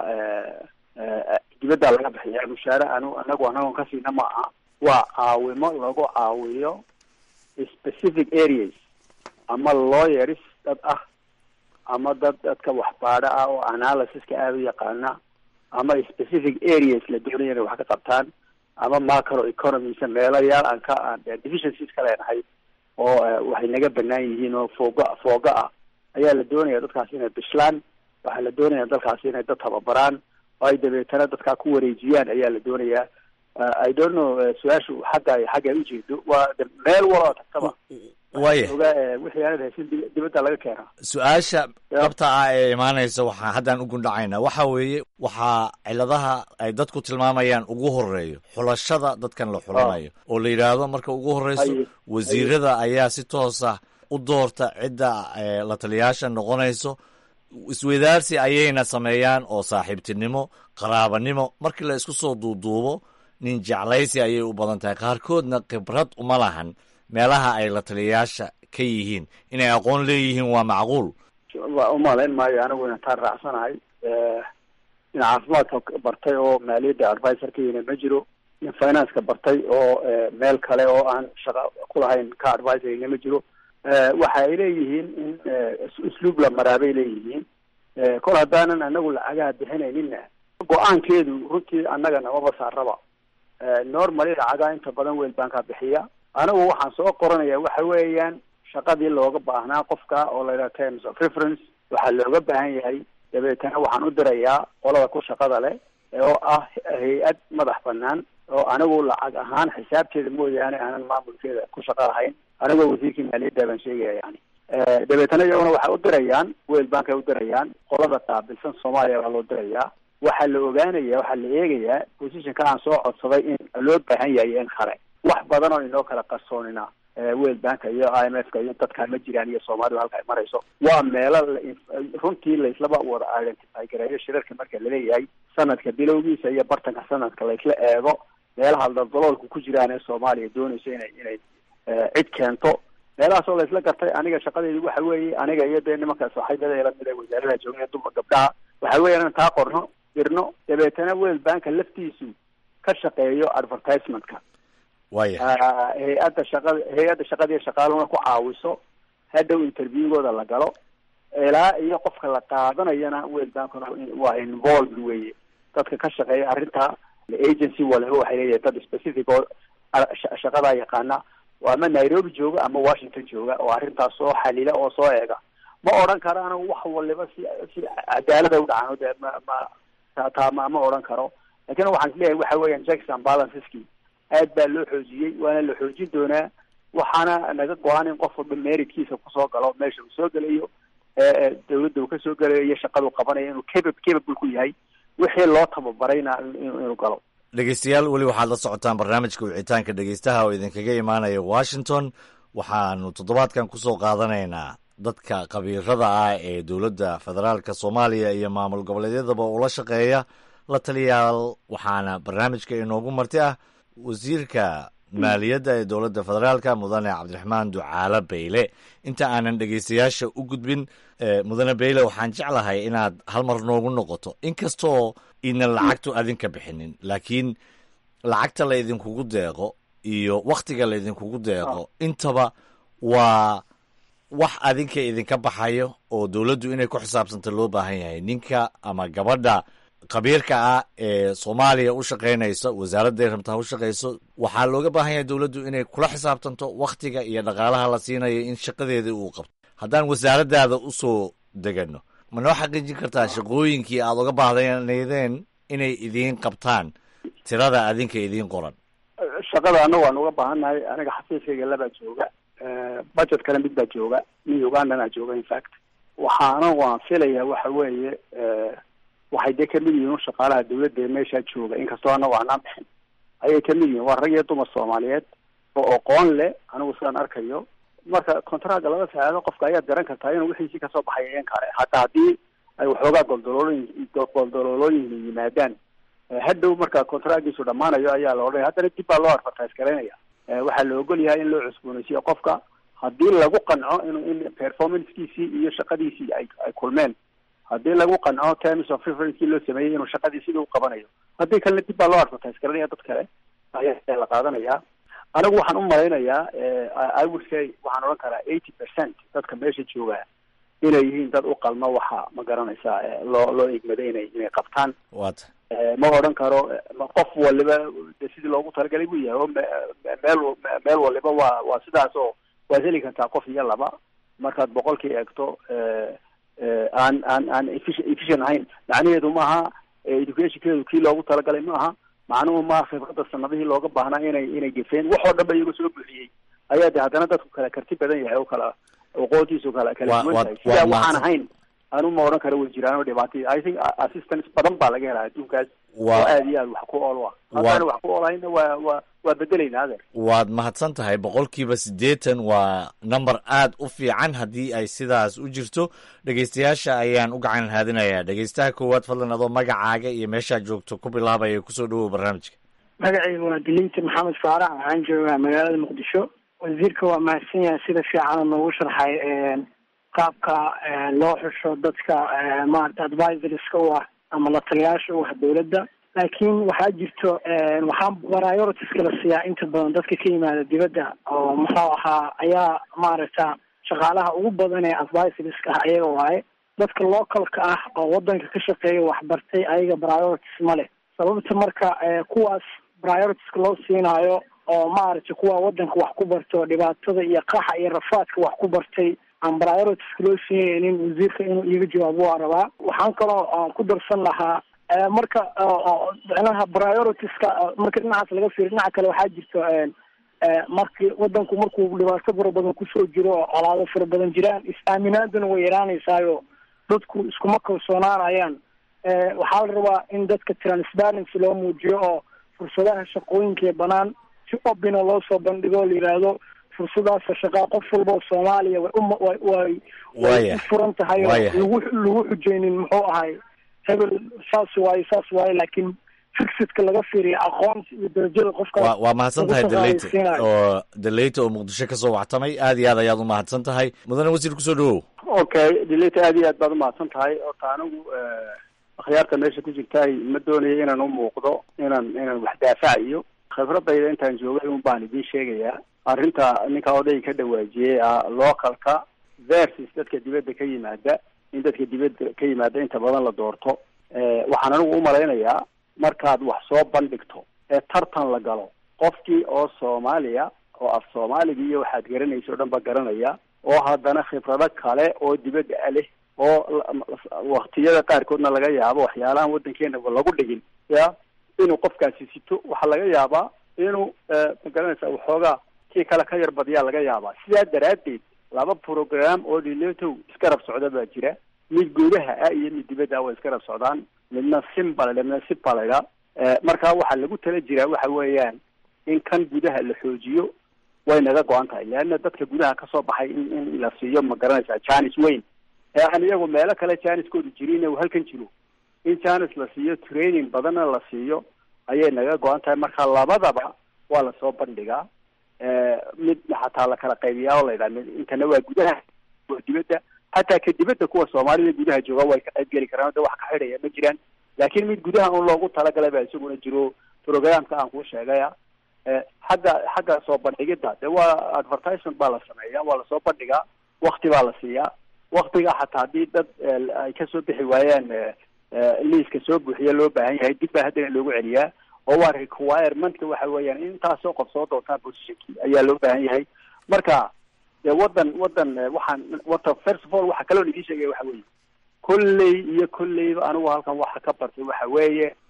dibaddaa laga bixiya mushaare anu anagu anagon ka siina ma aha waa caawimo lagu caawiyo specific areas ama lawyers dad ah ama dad dadka waxbaadho ah oo analysiska aada u yaqaana ama specific areas la doonaya inay wax ka qabtaan ama macro economisa meelayaal aan ka aan deficiencies ka leenahay oo waxay naga banaan yihiin oo fooga fooga ah ayaa la doonaya dadkaas inay bishlaan waxaa la doonaya dalkaasi inay dad tababaraan oo ay dabeetana dadkaa ku wareejiyaan ayaa la doonayaa i don't know su-aashu xagga xagga ay ujeedo waa meel waloo tagtaba waya oga wixii aanad haysin dibadda laga keenaa su-aasha dhabta ah ee imaanaysa waxaa haddaan u gundhacaynaa waxa weeye waxaa ciladaha ay dadku tilmaamayaan ugu horeeyo xulashada dadkan la xulanayo oo la yidhaahdo marka ugu horeyso wasiirada ayaa si toosa u doorta cidda la taliyaasha noqonayso isweydaarsi ayayna sameeyaan oo saaxiibtinimo qaraabanimo markii la isku soo duuduubo nin jeclaysi ayay u badan tahay qaarkoodna khibrad uma lahan meelaha ay la taliyayaasha ka yihiin inay aqoon leeyihiin waa macquul waa umalayn maayo anigu intaan raacsanahay nin caafimaadka bartay oo maaliyadda advisor ka yina ma jiro nin financeka bartay oo meel kale oo aan shaqa kulahayn ka advisorina ma jiro waxa ay leeyihiin in usluub la maraa bay leeyihiin kol haddaanan anagu lacagaha bixinayninna go-aankeedu runtii annaga namaba saaraba normally lacagaha inta badan weel bankaa bixiya anigu waxaan soo qoranaya waxa weeyaan shaqadii looga baahnaa qofka oo la yidhaha terms of reference waxaa looga baahan yahay dabeetana waxaan u dirayaa qolada ku shaqada leh oo ah hay-ad madax banaan oo anigu lacag ahaan xisaabteeda mooyaane aanan maamulkeeda ku shaqo lahayn anigoo wasiirkii maaliyadda baan sheegaya yani dabeetana iyaguna waxay u dirayaan weel bankay u dirayaan qolada qaabilsan soomaaliya baa loo dirayaa waxaa la ogaanaya waxaa la eegayaa positionka aan soo codsaday in loo baahan yahay in kale wax badan oo inoo kala qarsoonina world banka iyo i m f ka iyo dadkaan ma jiraan iyo soomaalidu halka ay marayso waa meelo runtii laislaba wada identify gareeyo shirarka marka laleeyahay sanadka bilowgiisa iyo bartanka sanadka laisla eego meelaha daldaloolku ku jiraan ee soomaaliya doonayso inay inay cid keento meelahaas oo laisla gartay aniga shaqadeedu waxa weeye aniga iyo dee nimanka saaxiibada lamid ee wasaaradaha joogaya dumar gabdhaha waxa weya inaan taa qorno dirno dabeetana world banka laftiisu ka shaqeeyo advertisementka waya hay-adda shaqada hay-adda shaqadiiyo shaqaaluna ku caawiso hadhow interviewgooda la galo ilaa iyo qofka la qaadanayana world bankuna waa involved weye dadka ka shaqeeya arrinta agency waliba waxay leeyahay dad specific oo shaqadaa yaqaana ama nairobi jooga ama washington jooga oo arrintaas soo xalila oo soo eega ma odhan karo anigu wax waliba si si cadaalada u dhacaan de ma ma taa ma ma odhan karo lakin waxaan isleeyahay waxa weeyaan checks and balanceski aad baa loo xoojiyey waana la xoojin doonaa waxaana naga go-an in qof walba meritkiisa kusoo galo meesha uu soo gelayo dawladda uu kasoo gelayo iyo shaqadu qabanayo inuu capa capable ku yahay wixii loo tababarayna inuu galo dhegeystayaal weli waxaad la socotaan barnaamijka wicitaanka dhegeystaha oo idinkaga imaanaya washington waxaanu toddobaadkan kusoo qaadanaynaa dadka khabiirada ah ee dowladda federaalka soomaaliya iyo maamul goboleedyadaba ula shaqeeya la taliyaal waxaana barnaamijka inoogu marti ah wasiirka maaliyadda ee dowladda federaalka mudane cabdiraxmaan ducaale bayle inta aanan dhegeystayaasha u gudbin mudane bayle waxaan jeclahay inaad hal mar noogu noqoto inkastoo idnan lacagtu adinka bixinin laakiin lacagta la idinkugu deeqo iyo wakhtiga la idinkugu deeqo intaba waa wax adinka idinka baxayo oo dowladdu inay ku xisaabsanta loo baahan yahay ninka ama gabadha khabiirka ah ee soomaaliya u shaqaynaysa wasaaradday rabtaa u shaqayso waxaa looga baahan yahay dowladdu inay kula xisaabtanto wakhtiga iyo dhaqaalaha la siinayo in shaqadeedii uu qabto haddaan wasaaraddaada u soo degano ma noo xaqiijin kartaa shaqooyinkii aad uga baahdaneydeen inay idiin qabtaan tirada adinka idiin qoran shaqada anagu waan uga baahannahay aniga xafiiskayga labaa jooga budget kale mid baa jooga nin ugandana jooga infact waxaana waan filaya waxa weeye waxay dee kamid yihiin shaqaalaha dawladda ee meeshaa jooga inkastoo anagu aanaan bixin ayay kamid yihiin waa rag iyo dumar soomaaliyeed oo aqoon leh anigu sidaan arkayo marka contracga laba saacado qofka ayaad garan kartaa inuu wixiisii kasoo baxay in kale hataa haddii ay waxoogaa goldaloolooyin goldaloolooyin yimaadaan hadhow marka contracgiisu dhamaanayo ayaa la odhanaya haddana dib baa loo advertise garaynaya waxaa la ogol yahay in loo cusboonaysiyo qofka haddii lagu qanco inuu in performancekiisii iyo shaqadiisii ay ay kulmeen haddii lagu qanco terms of referencekii loo sameeyey inuu shaqadii sidii u qabanayo haddii kalena dib baa loo advertise garanaya dad kale ayaa la qaadanaya anigu waxaan u malaynayaa i would say waxaan odhan karaa eighty percent dadka meesha jooga inay yihiin dad u qalma waxa ma garanaysaa loo loo igmaday inay inay qabtaan wata ma odhan karo qof waliba de sidii loogu talagalay buu yahay oo meel meel waliba waa waa sidaas oo waad heli kartaa qof iyo laba markaad boqolkii eegto aan aan aan efficient ahayn macnaheedu maaha educationkeedu kii loogu talagalay ma aha macnuhu maaha khibradda sanadihii looga baahnaa inay inay gefeen wax oo dhan ba iyagu soo buuxiyey ayaa de haddana dadku kala karti badan yahay oo kala aqoontiisu kala kala duwan tahay sidaa waxaan ahayn anu ma odhan karo way jiraan oo dhibaatay i think assistance badan baa laga helaa adduunkaas oo aad iyo aad wax ku ool ah haddaana wax ku oolahayna waa waa waa bedelaynaa adeer waad mahadsan tahay boqolkiiba siddeetan waa number aad u fiican haddii ay sidaas u jirto dhegeystayaasha ayaan u gacan haadinayaa dhegeystaha koowaad fadlan adoo magacaaga iyo meeshaad joogto ku bilaabaya kusoo dhawow barnaamijka magacaygu waa dilinta maxamed faarax waxaan joogaa magaalada muqdisho wasiirka waa mahadsan yahay sida fiican noogu sharxay qaabka loo xusho dadka maarata advisorska u ah ama la taliyaasha u ah dawladda laakiin waxaa jirto waxaa prioritiska la siiyaa inta badan dadka ka yimaada dibadda oo muxuu ahaa ayaa maaragta shaqaalaha ugu badan ee advisorska ah ayaga waaye dadka localka ah oo wadanka ka shaqeeya waxbartay ayaga priorities ma leh sababta marka kuwaas prioritiska loo siinaayo oo maaragtay kuwa wadanka wax ku barto dhibaatada iyo qaxa iyo rafaadka wax ku bartay aan prioritiska loo siinaynin wasiirka inuu iiga jawaabo waa rabaa waxaan kaloo ku darsan lahaa marka micnaha prioritiska marka dhinacaas laga fiiriyo dhinaca kale waxaa jirto marki wadanku markuu dhibaato fara badan kusoo jiro oo colaado fara badan jiraan is-aaminaaduna way yaraanaysaayo dadku iskuma kalsoonaanayaan waxaa la rabaa in dadka transparency loo muujiyo oo fursadaha shaqooyinka ee banaan si obina loo soo bandhigo o la yidhaahdo fursadaasa shaqaa qof walba oo soomaaliya way uway way way u furan tahay oo lagu lagu xujeynin muxuu ahay hebel saas waaye saas waaye laakiin fixidka laga fiiriya aqoonsi iyo darajada qofka wa waa mahadsan tahay deleyte oo deleyte oo muqdisho kasoo waxtamay aad iyo aad ayaad u mahadsan tahay mudane wasiir kusoo dhawow okay deleyte aad iyo aad baad umahadsan tahay ota anigu akhyaarta meesha ku jirtaay ma doonayo inaan u muuqdo inaan inaan wax daafacayo khibradayda intaan joogay un baan idiin sheegayaa arrinta ninka odayga ka dhawaajiyey ah localka versus dadka dibadda ka yimaada in dadka dibadda ka yimaada inta badan la doorto waxaan anigu umalaynayaa markaad wax soo bandhigto ee tartan la galo qofkii oo soomaaliya oo af soomaaliga iyo waxaad garanaysa o dhan ba garanaya oo haddana khibrado kale oo dibadda a leh oo waktiyada qaarkoodna laga yaabo waxyaalahan waddankeena lagu dhigin ya inuu qofkaasi sito waxaa laga yaabaa inuu ma garanaysa waxoogaa kii kale ka yar badiyaa laga yaabaa sidaa daraaddeed laba program oo dhiletow iskarab socda baa jira mid gudaha ah iyo mid dibadda ah way iskarab socdaan midna simba ladha midna sipa laydha marka waxaa lagu tala jiraa waxa weeyaan in kan gudaha la xoojiyo way naga go-an tahay leanna dadka gudaha kasoo baxay in in la siiyo ma garanaysaa janis weyn ee aan iyagu meelo kale janiskoodu jirin uu halkan jiro in janis la siiyo training badanna la siiyo ayay naga go-an tahay marka labadaba waa lasoo bandhigaa mid xataa la kala qaybiyaa oo laydhaha mid intana waa gudaha waa dibadda hataa ka dibadda kuwa soomaalida gudaha jooga way ka qayb geli karaan de wax ka xidhaya ma jiraan laakiin mid gudaha un loogu talagalay baa isaguna jiro programka aan kuu sheegaya xagga xagga soo bandhigidda de waa advertisement baa la sameeya waa lasoo bandhigaa wakti baa la siiyaa waktiga xataa haddii dad ay kasoo bixi waayaan liiska soo buuxiya loo baahan yahay dib baa haddana loogu celiyaa oo waa requirementka waxa weeyaan in intaasoo qof soo doontaan positionkii ayaa loo baahan yahay marka de wadan wadan waxaan wata first of all waxa kaloo idiin sheegaya waxa weeye kolley iyo kolleyba anigu halkan waxa ka bartay waxa weeye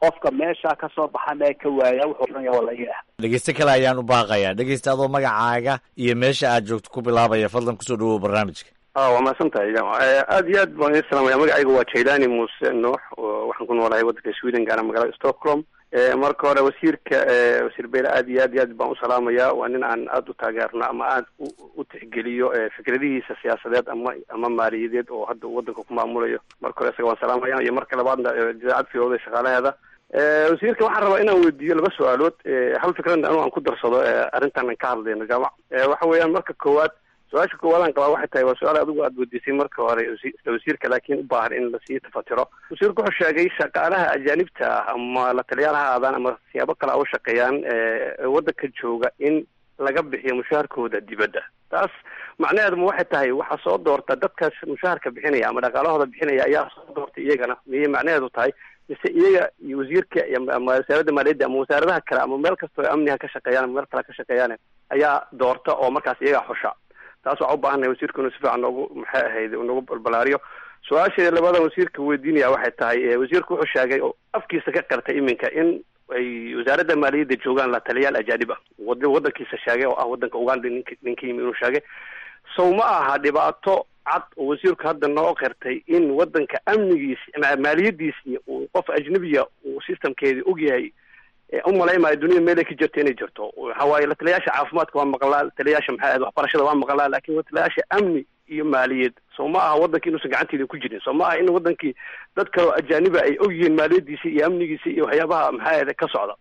qofka meesha ka soo baxa mee ka waaya wuxuu odhanaya waa laga ah dhegeyste kale ayaan u baaqayaa dhegeysta adoo magacaaga iyo meesha aad joogto ku bilaabaya fadlan kusoo dhawow barnaamijka waa mahadsan tahay aad iyo aad baan idin salaamaya magacayga waa jailani muuse nuux waxaan ku noolahay waddanka sweden gaana magaalada stockholm marka hore wasiirka wasiir beyle aad iyo aad iyo aad baan u salaamaya waa nin aan aada u taageerno ama aad u tixgeliyo fikradihiisa siyaasadeed ama ama maaliyadeed oo hadda uu waddanka ku maamulayo marka hore isaga waan salaamaya iyo marka labaadna idaacad fiyoda shaqaalaheeda wasiirka waxaan rabaa inaan weydiiyo laba su-aalood hal fikradna anu aan ku darsado arrintan aan ka hadlayno jaamac waxa weeyaan marka koowaad su-aasha koowaad aan qabaa waxay tahay waa su-aal adigu aad weydiisay marka hore isla wasiirka laakiin u baahan in lasii tafatiro wasiirku wuxuu sheegay shaqaalaha ajaanibta ah ama la taliyaal ha aadaan ama siyaabo kale a u shaqeeyaan waddanka jooga in laga bixiyo mushaharkooda dibadda taas macnaheeduma waxay tahay waxaa soo doorta dadkaas mushaharka bixinaya ama dhaqaalahooda bixinaya ayaa soo doorta iyagana miyay macnaheedu tahay mise iyaga iyo wasiirka ama wasaaradda maaliyadda ama wasaaradaha kale ama meel kastoo amniha ka shaqeeyaan ama meel kale ka shaqeeyaan ayaa doorta oo markaas iyagaa xusha taas waxaa u baahannahay wasiirku inuu si fiican noogu maxay ahayd noogu balbalaariyo su-aasheeda labadan wasiirka weydiinaya waxay tahay wasiirku wuxuu sheegay oo afkiisa ka qartay iminka in ay wasaaradda maaliyadda joogaan la taliyaal ajaanib ah wad waddankiisa sheegay oo ah waddanka uganda nink ninka yimi inuu sheegay sow ma aha dhibaato cad oo wasiirku hadda noo qirtay in waddanka amnigiisi maaliyaddiisii uu qof ajnabiya uu systemkeedii ogyahay u malaymayo dunida meelay ka jirto inay jirto waxa waaye la taliyaasha caafimaadka waa maqlaa la taliyaasha maxay ahayd waxbarashada waa maqlaa laakiin la taliyaasha amni iyo maaliyad soo ma aha waddankii inuusan gacanteeda ku jirin soo ma aha in waddankii dad kaleo ajaaniba ay ogyihiin maaliyaddiisi iyo amnigiisi iyo waxyaabaha maxay ahayd ka socda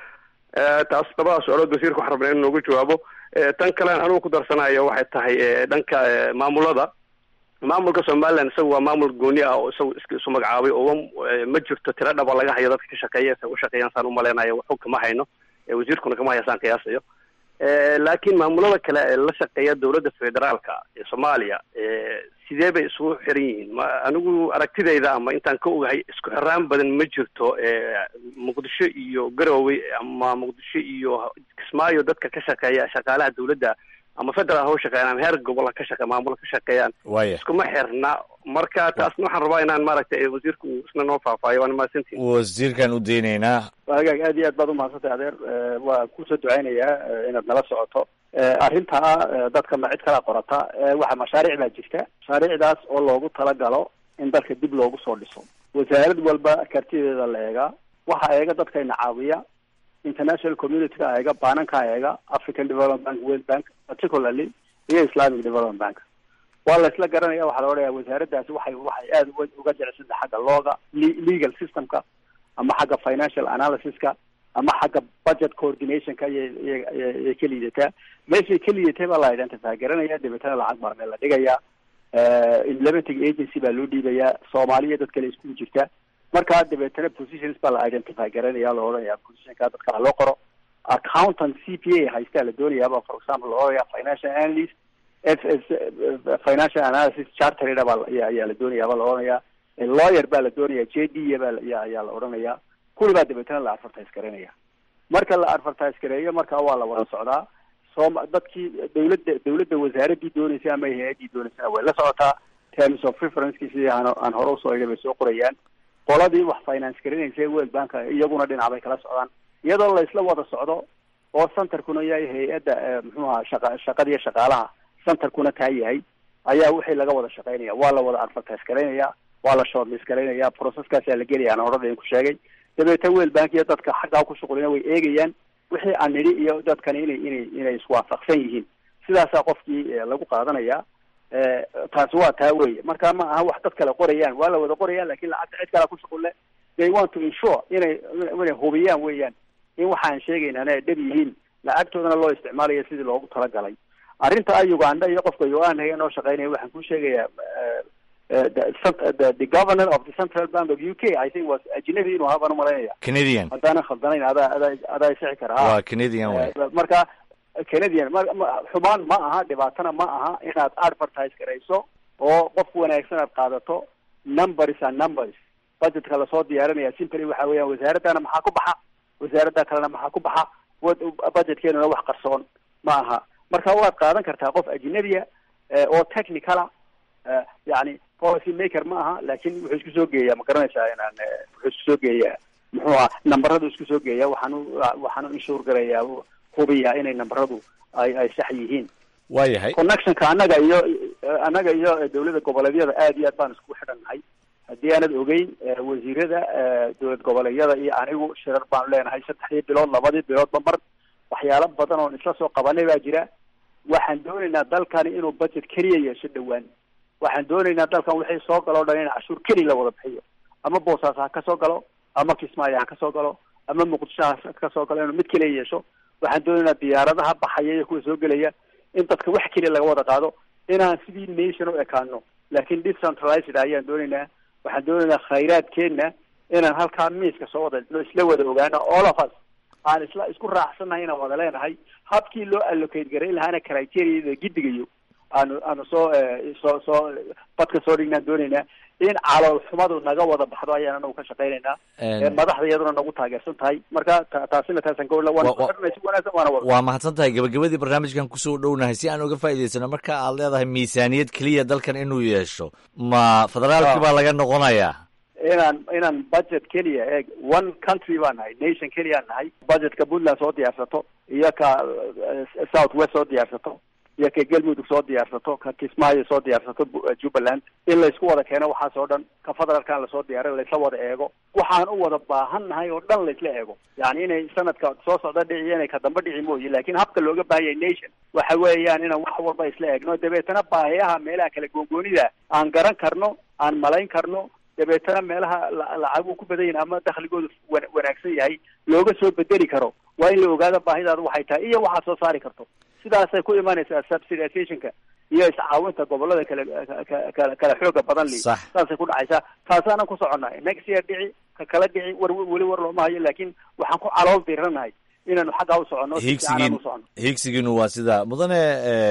taas labadaas su-aalood wasiirka waxaan rabnaa in noogu jawaabo tan kalean anugu ku darsanayo waxay tahay dhanka maamulada maamulka somaliland isaga waa maamul gooni ah oo isaga iska isu magacaabay oo ma jirto tiro dhaba laga hayo dadka ka shaqeeya sa ushaqeeyaan saan umaleynayo waxu kama hayno wasiirkuna kama haya saan qiyaasayo laakiin maamulada kale ee la shaqeeya dowladda federaalka ee soomaaliya sidee bay isugu xiran yihiin ma anigu aragtidayda ama intaan ka ogahay isku xiraan badan ma jirto muqdisho iyo garowe ama muqdisho iyo kismaayo dadka ka shaqeeya shaqaalaha dowladda ama federal ha u shaqeeyaan ama heer gobol ka shaqe maamul ka shaqeeyaan waya iskuma xirna marka taasna waxaan rabaa inaan maaragtay wasiirku isna noo faahfaahiyo waana mahadsantihin wasiirkaan u daynaynaa hagaag aad iyo aad baad umahadsantay adeer waa kusoo duceynayaa inaad nala socoto arrintaa dadka ma cid kala qorata waxa mashaariic baa jirta mashaariicdaas oo loogu talagalo in dalka dib loogu soo dhiso wasaarad walba kartideeda la eegaa waxa eega dadkayna caawiya international community-ga eega baananka eega african development bank world bank particularly iyo islamic development bank waa la isla garanaya waxaa la odhaya wasaaraddaasi waxay waxay aada uga uga jecelsanta xagga looga legal systemka ama xagga financial analysiska ama xagga budget coordinationka iyay ka liidataa meeshay ka liidatay baa la identify garanaya dabeetana lacag baa meel la dhigayaa implementing agency baa loo dhiibayaa soomaaliya dad kale iskugu jirta markaa dabeetana positions baa la identify garanaya la odhanaya positionka dadka loo qoro accountant c p a haystaa la doonayaaba for example la odhanaya financial analyst f s financial analysis chartered baa ayaa la doonayaaba la odhanaya lawyer baa la doonaya j d baa ayaa la odhanaya kuli baa dabeetana la advertise garanaya marka la advertise gareeyo markaa waa la wada socdaa sooma dadkii dawladda dawladda wasaaraddii dooneysay ama hay-addii dooneysana way la socotaa terms of referenceki sidii aan aan hore usoo idhi bay soo qorayaan qoladii wax finance garanaysa world banka iyaguna dhinac bay kala socdaan iyadoo la isla wada socdo oo centerkuna yahay hay-adda muxuu aha shaqa shaqadiiyo shaqaalaha centerkuna taa yahay ayaa wixii laga wada shaqeynaya waa la wada advertise garaynaya waa la shortlist garaynaya processkaasaa la gelaya aan horada ku sheegay dabeetana world bank iyo dadka xaggaa ku shuqulina way eegayaan wixii aan nidhi iyo dadkani inay inay inay iswaafaqsan yihiin sidaasaa qofkii lagu qaadanaya taasi waa taa weye marka ma aha wax dad kale qorayaan waa la wada qorayaan lakin lacagta cid kalea ku shuqulle they want to insure inay inay hubiyaan weeyaan in waxaan sheegayna ay dhab yihiin lacagtoodana loo isticmaalayo sidii loogu talagalay arrinta a uganda iyo qofka uganda noo shaqeynaya waxaan ku sheegayaa the the governor of the central bank of u k i think was ajnabi inuu ahaa baan umalaynaya canadian haddaanan khaldanayn adaa adaa adaa isixi kara waa canadian way marka canadian xumaan ma aha dhibaatana ma aha inaad advertise garayso oo qof wanaagsan aad qaadato numbers and numbers budgetka lasoo diyaarinaya simply waxa weeyaan wasaaraddana maxaa ku baxa wasaaradda kalena maxaa ku baxa budgetkeenuna wax qarsoon ma aha marka waad qaadan kartaa qof ajnabiya oo technicala yani policy maker ma aha lakin wuxuu isku soo geeyaa ma garanaysaa inaan wuxuu isku soo geeyaa muxuu ah nambaradu isku soo geeya waxaan u waxaan u inshuur garayaa hubiyaa inay nambaradu ay ay sax yihiin waayahay connectionka annaga iyo annaga iyo dowladda goboleedyada aad iyo aad baan isku xidhannahay haddii aanad ogeyn wasiirada dowlad goboleedyada iyo anigu shirar baanu leenahay saddexdii bilood labadii biloodba mar waxyaalo badan oon isla soo qabanay baa jira waxaan doonaynaa dalkani inuu budget keliya yeesho dhowaan waxaan doonaynaa dalkan wixii soo galo o dhan in cashuur keliya la wada bixiyo ama boosaas ha ka soo galo ama kismaayo ha ka soo galo ama muqdisho ha ka soo galo inuu mid keliya yeesho waxaan doonaynaa diyaaradaha baxaya iyo kuwa soo gelaya in dadka wax keliya laga wada qaado inaan sidii nation u ekaano laakiin decentralized ayaan doonaynaa waxaan doonaynaa khayraadkeenna inaan halkaa miiska soo wada isla wada ogaano all of us aan isla isku raacsannahay inaan wada leenahay habkii loo allocate garayn lahaana criteria gidigayo aanu aanu soo soo soo badka soo dhignaan doonaynaa in calool xumadu naga wada baxdo ayaan anagu ka shaqaynaynaa madaxda iyaduna nagu taageersan tahay marka taasina taasan ka waan isku xidhnay si wanaagsan waana wada waa mahadsan tahay gabagabadii barnaamijkan kusoo dhownahay si aan uga faa'idaysano marka aad leedahay miisaaniyad keliya dalkan inuu yeesho ma federaalki baa laga noqonayaa inaan inaan budget keliya eeg one country baan nahay nation keliyaan nahay budgetka puntland soo diyaarsato iyo ka south west soo diyaarsato iyo ka galmudug soo diyaarsato ka kismaayo soo diyaarsato jubbaland in laysku wada keeno waxaas oo dhan ka federaalkan lasoo diyaaray laysla wada eego waxaan u wada baahan nahay oo dhan laysla eego yani inay sanadka soo socda dhici inay ka damba dhici mooye laakiin habka looga baahan yahay nation waxa weeyaan inaan wax walba isla eegno dabeetana baahiyaha meelaha kala goongoonida aan garan karno aan malayn karno dabeetana meelaha lacagu ku badan yahin ama dakhligoodu wanaagsan yahay looga soo bedeli karo waa in la ogaado baahidaadu waxay tahay iyo waxaad soo saari karto sidaasay ku imanaysaa subsidizationka iyo iscaawinta gobolada kale kala kala xooga badan li saasay ku dhacaysaa taasaanan ku soconnahay next year dhici ka kala dhici war weli war looma hayo laakiin waxaan ku calool diranahay inaanu xaggaa u soconno higsigiin higsigiinu waa sida mudane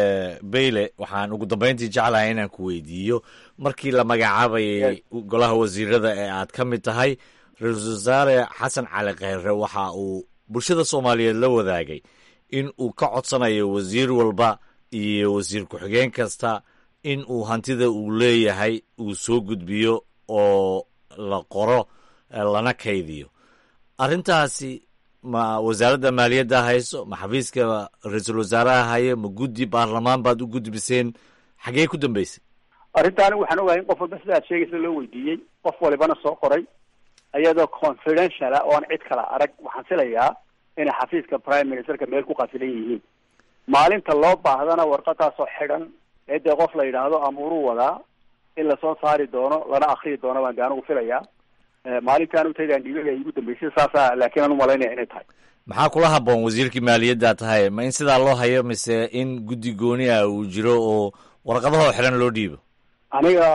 bayle waxaan ugu dambeyntii jeclahay inaan ku weydiiyo markii la magacaabayay golaha wasiirada ee aad ka mid tahay ra-iisul wasaare xasan cali kheyre waxa uu bulshada soomaaliyeed la wadaagay in uu ka codsanayo wasiir walba iyo wasiir ku-xigeen kasta in uu hantida uu leeyahay uu soo gudbiyo oo la qoro lana kaydiyo arrintaasi ma wasaaradda maaliyadda hayso ma xafiiska ra-iisul wasaaraha haye ma guddi baarlamaan baad u gudbiseen xagee ku dambeysay arrintaani waxaan ogahay in qof walba sida aad sheegaysa loo weydiiyey qof walibana soo qoray iyadoo confidential ah oo aan cid kala arag waxaan filayaa inay xafiiska prime ministerka meel ku qasilan yihiin maalinta loo baahdana warqadaasoo xidhan ee dee qof la yidhaahdo amuuruu wadaa in lasoo saari doono lana akriyi doono baan de anigu filayaa maalintaan utaydan dhiibay igu dambeysay saasa laakiin aan umalaynaya inay tahay maxaa kula haboon wasiirkii maaliyadda tahay ma in sidaa loo hayo mise in guddi gooni ah uu jiro oo warqadahoo xidhan loo dhiibo aniga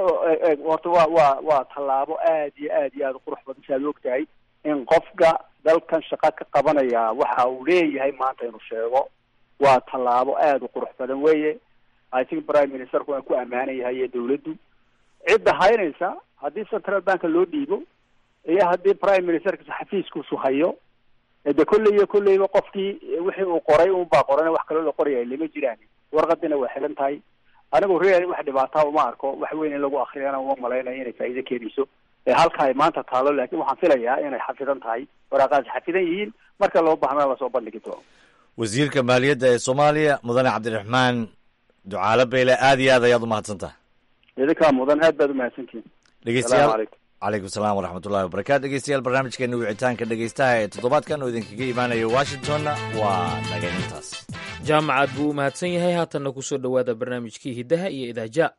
horta waa waa waa tallaabo aad iyo aad iyo aad u qurux badan si aad og tahay in qofka dalkan shaqa ka qabanaya waxa uu leeyahay maanta inuu sheego waa tallaabo aada u qurux badan weeye i think prime ministerku waan ku ammaanayahay iyo dawladdu cidda haynaysa haddii central banka loo dhiibo iyo haddii prime ministerka xafiiskuusu hayo de kolley iyo kolleyba qofkii wixii uu qoray unbaa qoran wax kaloo la qoraya lama jiraan warqadina waa xilan tahay anigu real wax dhibaataa uma arko wax weyn in lagu akriyana uma malaynayo inay faa'iido keenayso halka ay maanta taalo laakiin waxaan filayaa inay xafidan tahay waraaqaasi xafidan yihiin marka loo baahnaa lasoo bandhigi doono wasiirka maaliyadda ee soomaaliya mudane cabdiraxmaan ducaale beyle aad iyo aad ayaad umahadsan tahay idinkaa mudan aad baad umahadsantihin dhegeystayaal calaykum salaam waraxmatullahi wabarakatu dhegeystayaal barnaamijkeena wicitaanka dhegeystaha ee toddobaadkan oo idinkaga imaanaya washingtonna waa dhagaynintaas jaamacaad buu u mahadsan yahay haatanna kusoo dhowaada barnaamijkii hiddaha iyo idaaja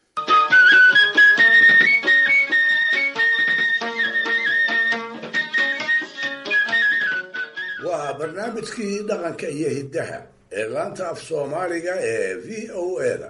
waa barnaamijkii dhaqanka iyo hiddaha ee laanta af soomaaliga ee v o eda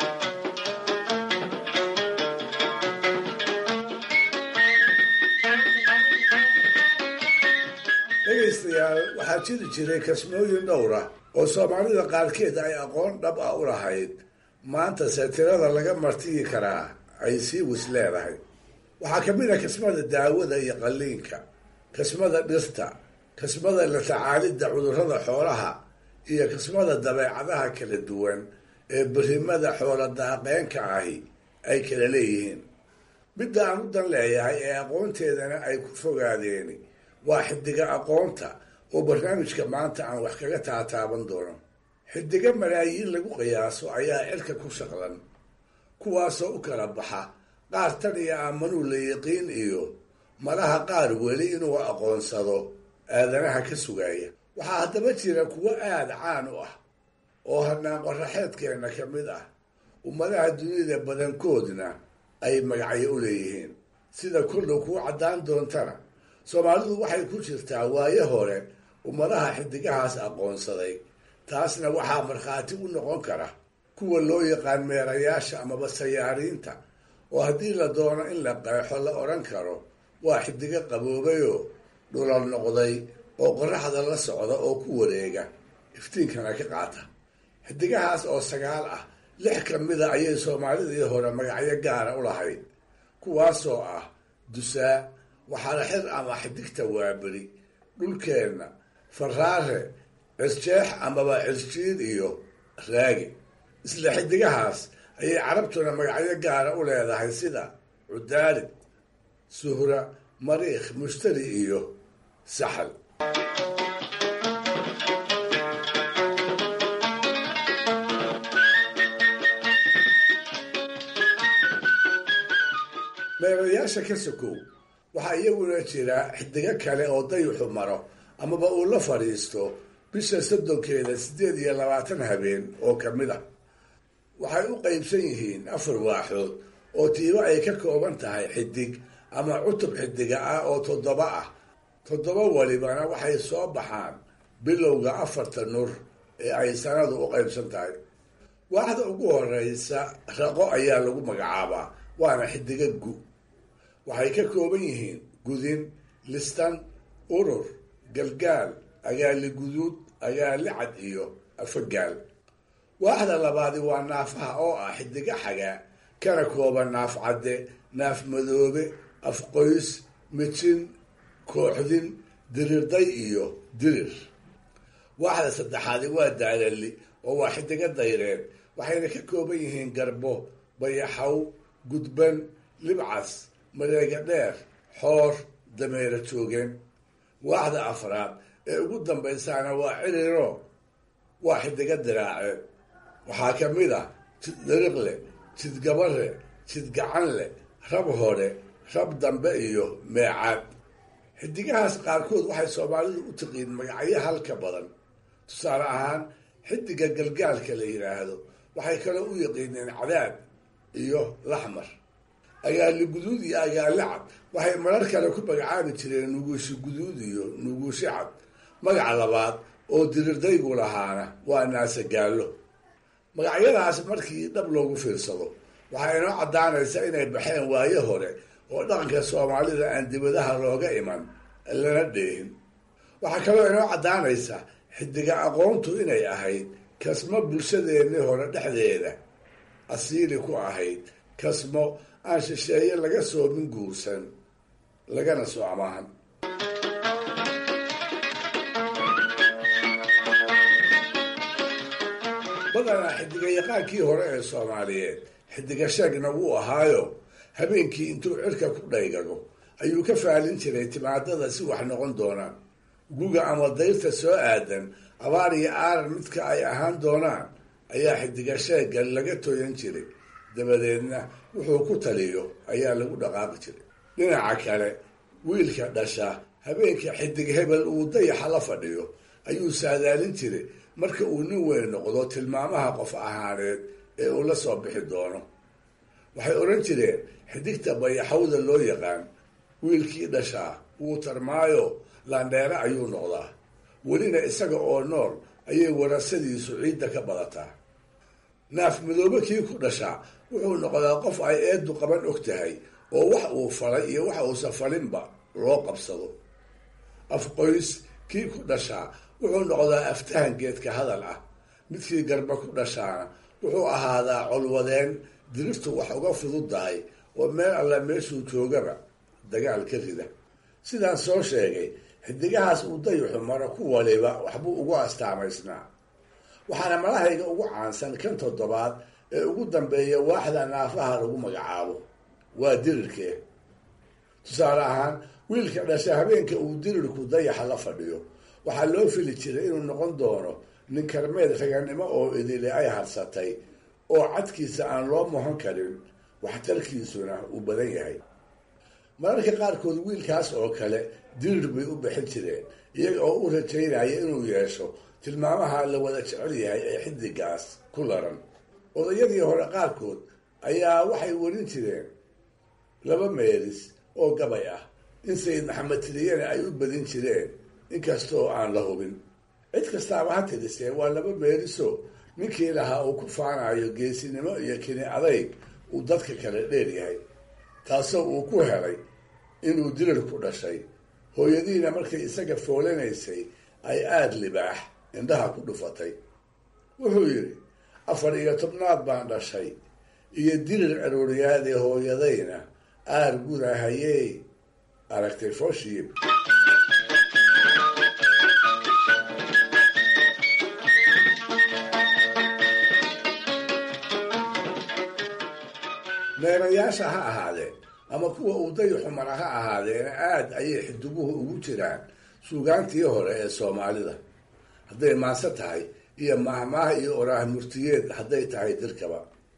dhegaystayaal waxaa jiri jiray kasmooyin dhowr ah oo soomaalida qaarkeed ay aqoon dhab ah u lahayd maantase tirada laga martiyi karaa ay sii wis leedahay waxaa ka mid ah kasmada daawada iyo qalliinka kasmada dhirta kasmada la tacaalidda cudurrada xoolaha iyo kasmada dabeecadaha kala duwan ee berrimada xoola daaqeenka ahi ay kala leeyihiin midda aan u dan leeyahay ee aqoonteedana ay ku fogaadeeni waa xidiga aqoonta oo barnaamijka maanta aan wax kaga taataaban doono xidiga malaayiin lagu qiyaaso ayaa cirka ku shaqlan kuwaasoo u kala baxa qaar tan iyo aamanuu la yiqiin iyo malaha qaar weli inuu aqoonsado aadanaha ka sugaya waxaa haddaba jira kuwo aada caan u ah oo hanaan qoraxeedkeenna ka mid ah ummadaha dunida badankoodna ay magacyo u leeyihiin sida koldhow kuu caddaan doontana soomaalidu waxay ku jirtaa waayo hore ummadaha xidigahaas aqoonsaday taasna waxaa markhaati u noqon kara kuwa loo yaqaan meerayaasha amaba sayaariinta oo haddii la doono in la qeexo la odhan karo waa xidigo qaboobayoo dhulal noqday oo qoraxda la socda oo ku wareega iftiinkana ka qaata xidigahaas oo sagaal ah lix ka mida ayay soomaalidii hore magacyo gaara u lahayd kuwaasoo ah dusaa waxaana xir ama xidigta waaberi dhulkeenna faraare cisjeex amaba cisjiid iyo raagi isla xidigahaas ayay carabtuna magacyo gaara u leedahay sida cudaalid suhra mariikh mushtari iyo saxal meerayaasha ka sokow waxaa iyaguna jira xidigo kale oo dayuxu maro amaba uu la fadhiisto bisha soddonkeeda siddeed iyo labaatan habeen oo ka mid ah waxay u qaybsan yihiin afar waaxood oo tiibo ay ka kooban tahay xidig ama cutub xidiga ah oo toddoba ah toddoba walibana waxay soo baxaan bilowga afarta nur ee ay sanadu u qaybsan tahay waaxda ugu horeysa raqo ayaa lagu magacaabaa waana xidiga gu waxay ka kooban yihiin gudin listan urur galgaal agaali guduud agaali cad iyo afagaal waaxda labaadi waa naafaha oo ah xidiga xagaa kana kooban naaf cadde naaf madoobe afqoys mijin kooxdin dirirday iyo dirir waaxda saddexaadi waa daalali oo waa xidiga dayreed waxayna ka kooban yihiin garbo bayaxaw gudban libcas mareega dheer xoor dameero joogeen waaxda afraad ee ugu dambaysaana waa ciriro waa xidiga diraaceed waxaa ka mid ah jid dariqle jid gabare jid gacanle rab hore rab dambe iyo meecaad xidigahaas qaarkood waxay soomaalidu u tiqiin magacyo halka badan tusaale ahaan xidiga galgaalka la yidhaahdo waxay kaloo u yaqiineen cadaad iyo laxmar agaali guduud iyo agaali cad waxay marar kale ku magacaabi jireen nuguushi guduud iyo nuguushi cad magaca labaad oo dirirdaygu lahaana waa naasagaallo magacyadaas markii dhab loogu fiirsado waxaa inoo caddaanaysa inay baxeen waayo hore oo dhaqanka soomaalida aan dibadaha looga iman lana dheehin waxaa kaloo inoo caddaanaysa xidiga aqoontu inay ahayd kasmo bulshadeennii hore dhexdeeda asiili ku ahayd kasmo aan shisheeye laga soomin guursan lagana soo amaahan badanaa xidiga yaqaankii hore ee soomaaliyeed xidiga sheegna wuu ahaayo habeenkii intuu cirka ku dhaygago ayuu ka faalin jiray timaadada si wax noqon doonaan guga ama dayrta soo aadan abaar iyo aaran midka ay ahaan doonaan ayaa xidiga sheega laga tooyan jiray dabadeedna wuxuu ku taliyo ayaa lagu dhaqaaqi jiray dhinaca kale wiilka dhasha habeenka xidig hebel uu dayaxa la fadhiyo ayuu saadaalin jiray marka uu nin weyn noqdo tilmaamaha qof ahaaneed ee uu la soo bixi doono waxay odhan jireen xidigta bayaxawda loo yaqaan wiilkii dhashaa wuu tarmaayo landheere ayuu noqdaa welina isaga oo nool ayay warasadiisu ciidda ka badataa naaf madoobe kii ku dhashaa wuxuu noqdaa qof ay eeddu qaban og tahay oo wax uu falay iyo wax uusan falinba loo qabsado afqoys kii ku dhashaa wuxuu noqdaa aftahan geedka hadal ah midkii garba ku dhashaana wuxuu ahaadaa colwadeen diriftu wax uga fududdahay oo meel alla meeshuu joogaba dagaal ka rida sidaan soo sheegay xidigahaas uu dayuxu maro ku waliba waxbuu ugu astaamaysnaa waxaana malahayga ugu caansan kan toddobaad ee ugu dambeeya waaxda naafaha lagu magacaabo waa dirirkee tusaale ahaan wiilka dhasha habeenka uu dirirku dayaxa la fadhiyo waxaa loo fili jiray inuu noqon doono nin karmeed raganimo oo idile ay harsatay oo cadkiisa aan loo mohon karin waxtarkiisuna uu badan yahay mararka qaarkood wiilkaas oo kale dirir bay u bixin jireen iyaga oo u rajaynaya inuu yeesho tilmaamaha la wada jecel yahay ee xidigaas ku laran odayadii hore qaarkood ayaa waxay warin jireen laba meelis oo gabay ah in sayid maxamed tiriyane ay u badin jireen inkastoo aan la hubin cid kastaaba ha tirisee waa laba meeliso ninkii lahaa uu ku faanayo geesinimo iyo kini adayg uu dadka kale dheer yahay taasoo uu ku helay inuu dirirku dhashay hooyadiina markay isaga foolanaysay ay aada libaax indhaha ku dhufatay wuxuu yidhi afar iyo tobnaad baan dhashay iyo dirir arooriyaadee hooyadayna aar gudahayey aragtay fooshiib neerayaasha ha ahaadeen ama kuwa uu dayaxu mara ha ahaadeena aada ayay xidiguhu ugu jiraan suugaantii hore ee soomaalida hadday maanse tahay iyo mahmaah iyo oraah murtiyeed hadday tahay dirkaba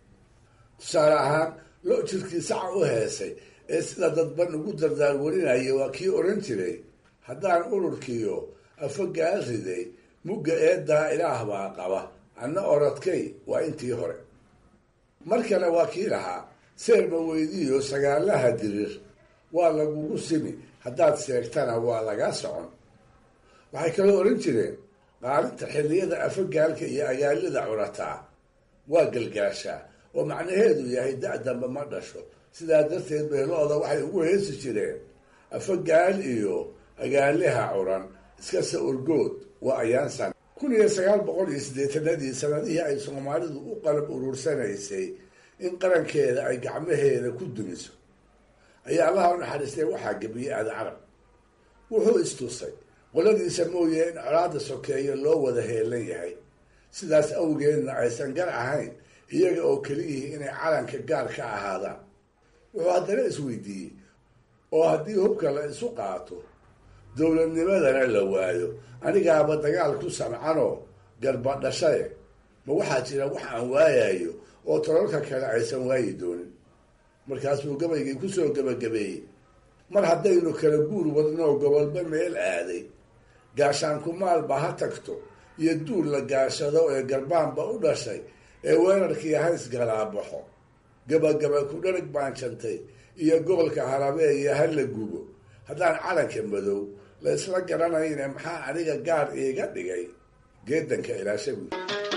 tusaale ahaan lo jirkii saca u heesay ee sida dadban ugu dardaar warinaya waa kii odhan jiray haddaan ururkiyo afogaal riday mugga eeddaa ilaah baa qaba anna oradkay waa intii hore mar kale waa kii lahaa seerma weydiiyo sagaalaha dirir waa lagugu simi haddaad seegtana waa lagaa socon waxay kaloo odhan jireen qaalinta xilliyada afagaalka iyo agaalida curataa waa galgaashaa oo macnaheedu yahay da-damba ma dhasho sidaa darteed beelooda waxay ugu heesi jireen afagaal iyo agaaliha curan iskase orgood waa ayaansan kun iyo sagaal boqol iyo siddeetanadii sanadihii ay soomaalidu u qalab uruursanaysay in qarankeeda ay gacmaheeda ku dumiso ayaa allaha u naxariistay waxaa gebiyey aada carab wuxuu istusay qoladiisa mooye in colaada sokeeyo loo wada heelan yahay sidaas awgeedna aysan gar ahayn iyaga oo keliyihii inay calanka gaar ka ahaadaan wuxuu haddana isweydiiyey oo haddii hubka la isu qaato dowladnimadana la waayo anigaaba dagaal ku samcanoo garbadhashaye ma waxaa jira wax aan waayayo oo tololka kale aysan waayi doonin markaasuu gabaygii kusoo gebagabeeyey mar haddaynu kala guur wadnoo gobolba meel aaday gaashaanku maalba ha tagto iyo duul la gaashado ee garbaanba u dhashay ee weerarkii hays galaabaxo gabagaba ku dharag baan jantay iyo gobolka harabeeye ha la gubo haddaan calanka madow la isla garanayne maxaa aniga gaar iiga dhigay geedanka ilaashaguud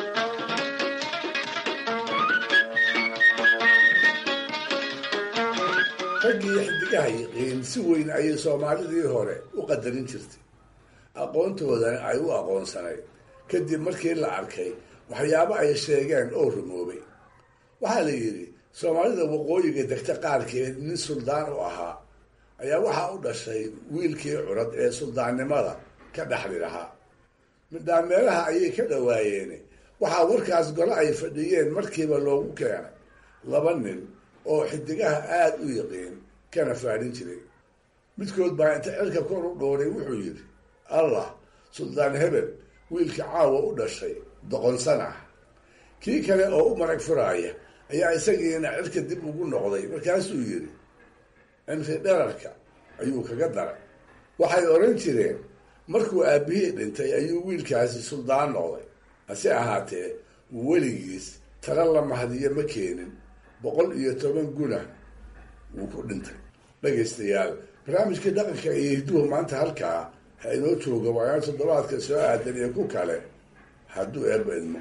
raggii xidigaha yiqiin si weyn ayay soomaalidii hore u qadarin jirtay aqoontoodana ay u aqoonsanayd kadib markii la arkay waxyaabo ay sheegeen oo rumoobay waxaa la yidhi soomaalida waqooyiga degta qaarkeed nin suldaan u ahaa ayaa waxaa u dhashay wiilkii curad ee suldaannimada ka dhexli lahaa midhaameelaha ayay ka dhawaayeen waxaa warkaas gole ay fadhiyeen markiiba loogu keenay laba nin oo xidigaha aada u yiqiin kana faadhin jiray midkood baa inta cirka kor u dhooray wuxuu yidhi allah suldaan hebel wiilka caawa u dhashay doqonsan ah kii kale oo u marag furaaya ayaa isagiina cirka dib ugu noqday markaasuu yidhi cimri dherarka ayuu kaga daray waxay odhan jireen markuu aabbihii dhintay ayuu wiilkaasi suldaan noqday hase ahaatee weligiis tala la mahdiyo ma keenin boqol iyo toban guna wuu ku dhintay dhegaystayaal barnaamijkii dhaqanka iyo hidduhu maanta halkaa ha inoo jooga waayaan toddobaadka soo aadan iyo ku kale hadduu eebba idmo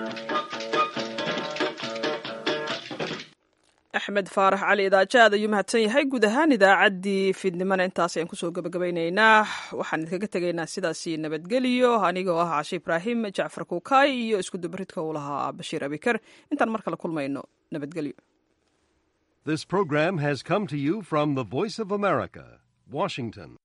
axmed faarax cali idaajo aad ayuu mahadsan yahay guud ahaan idaacaddii fiidnimana intaas ayaan kusoo gabagabaynaynaa waxaan idinkaga tegaynaa sidaasi nabadgeliyo anigoo ah cashe ibraahim jacfar kuukaay iyo isku dubaridka uu lahaa bashiir abikar intaan mar kale kulmayno nabadgelyo This program has come to you from the Voice of America, Washington.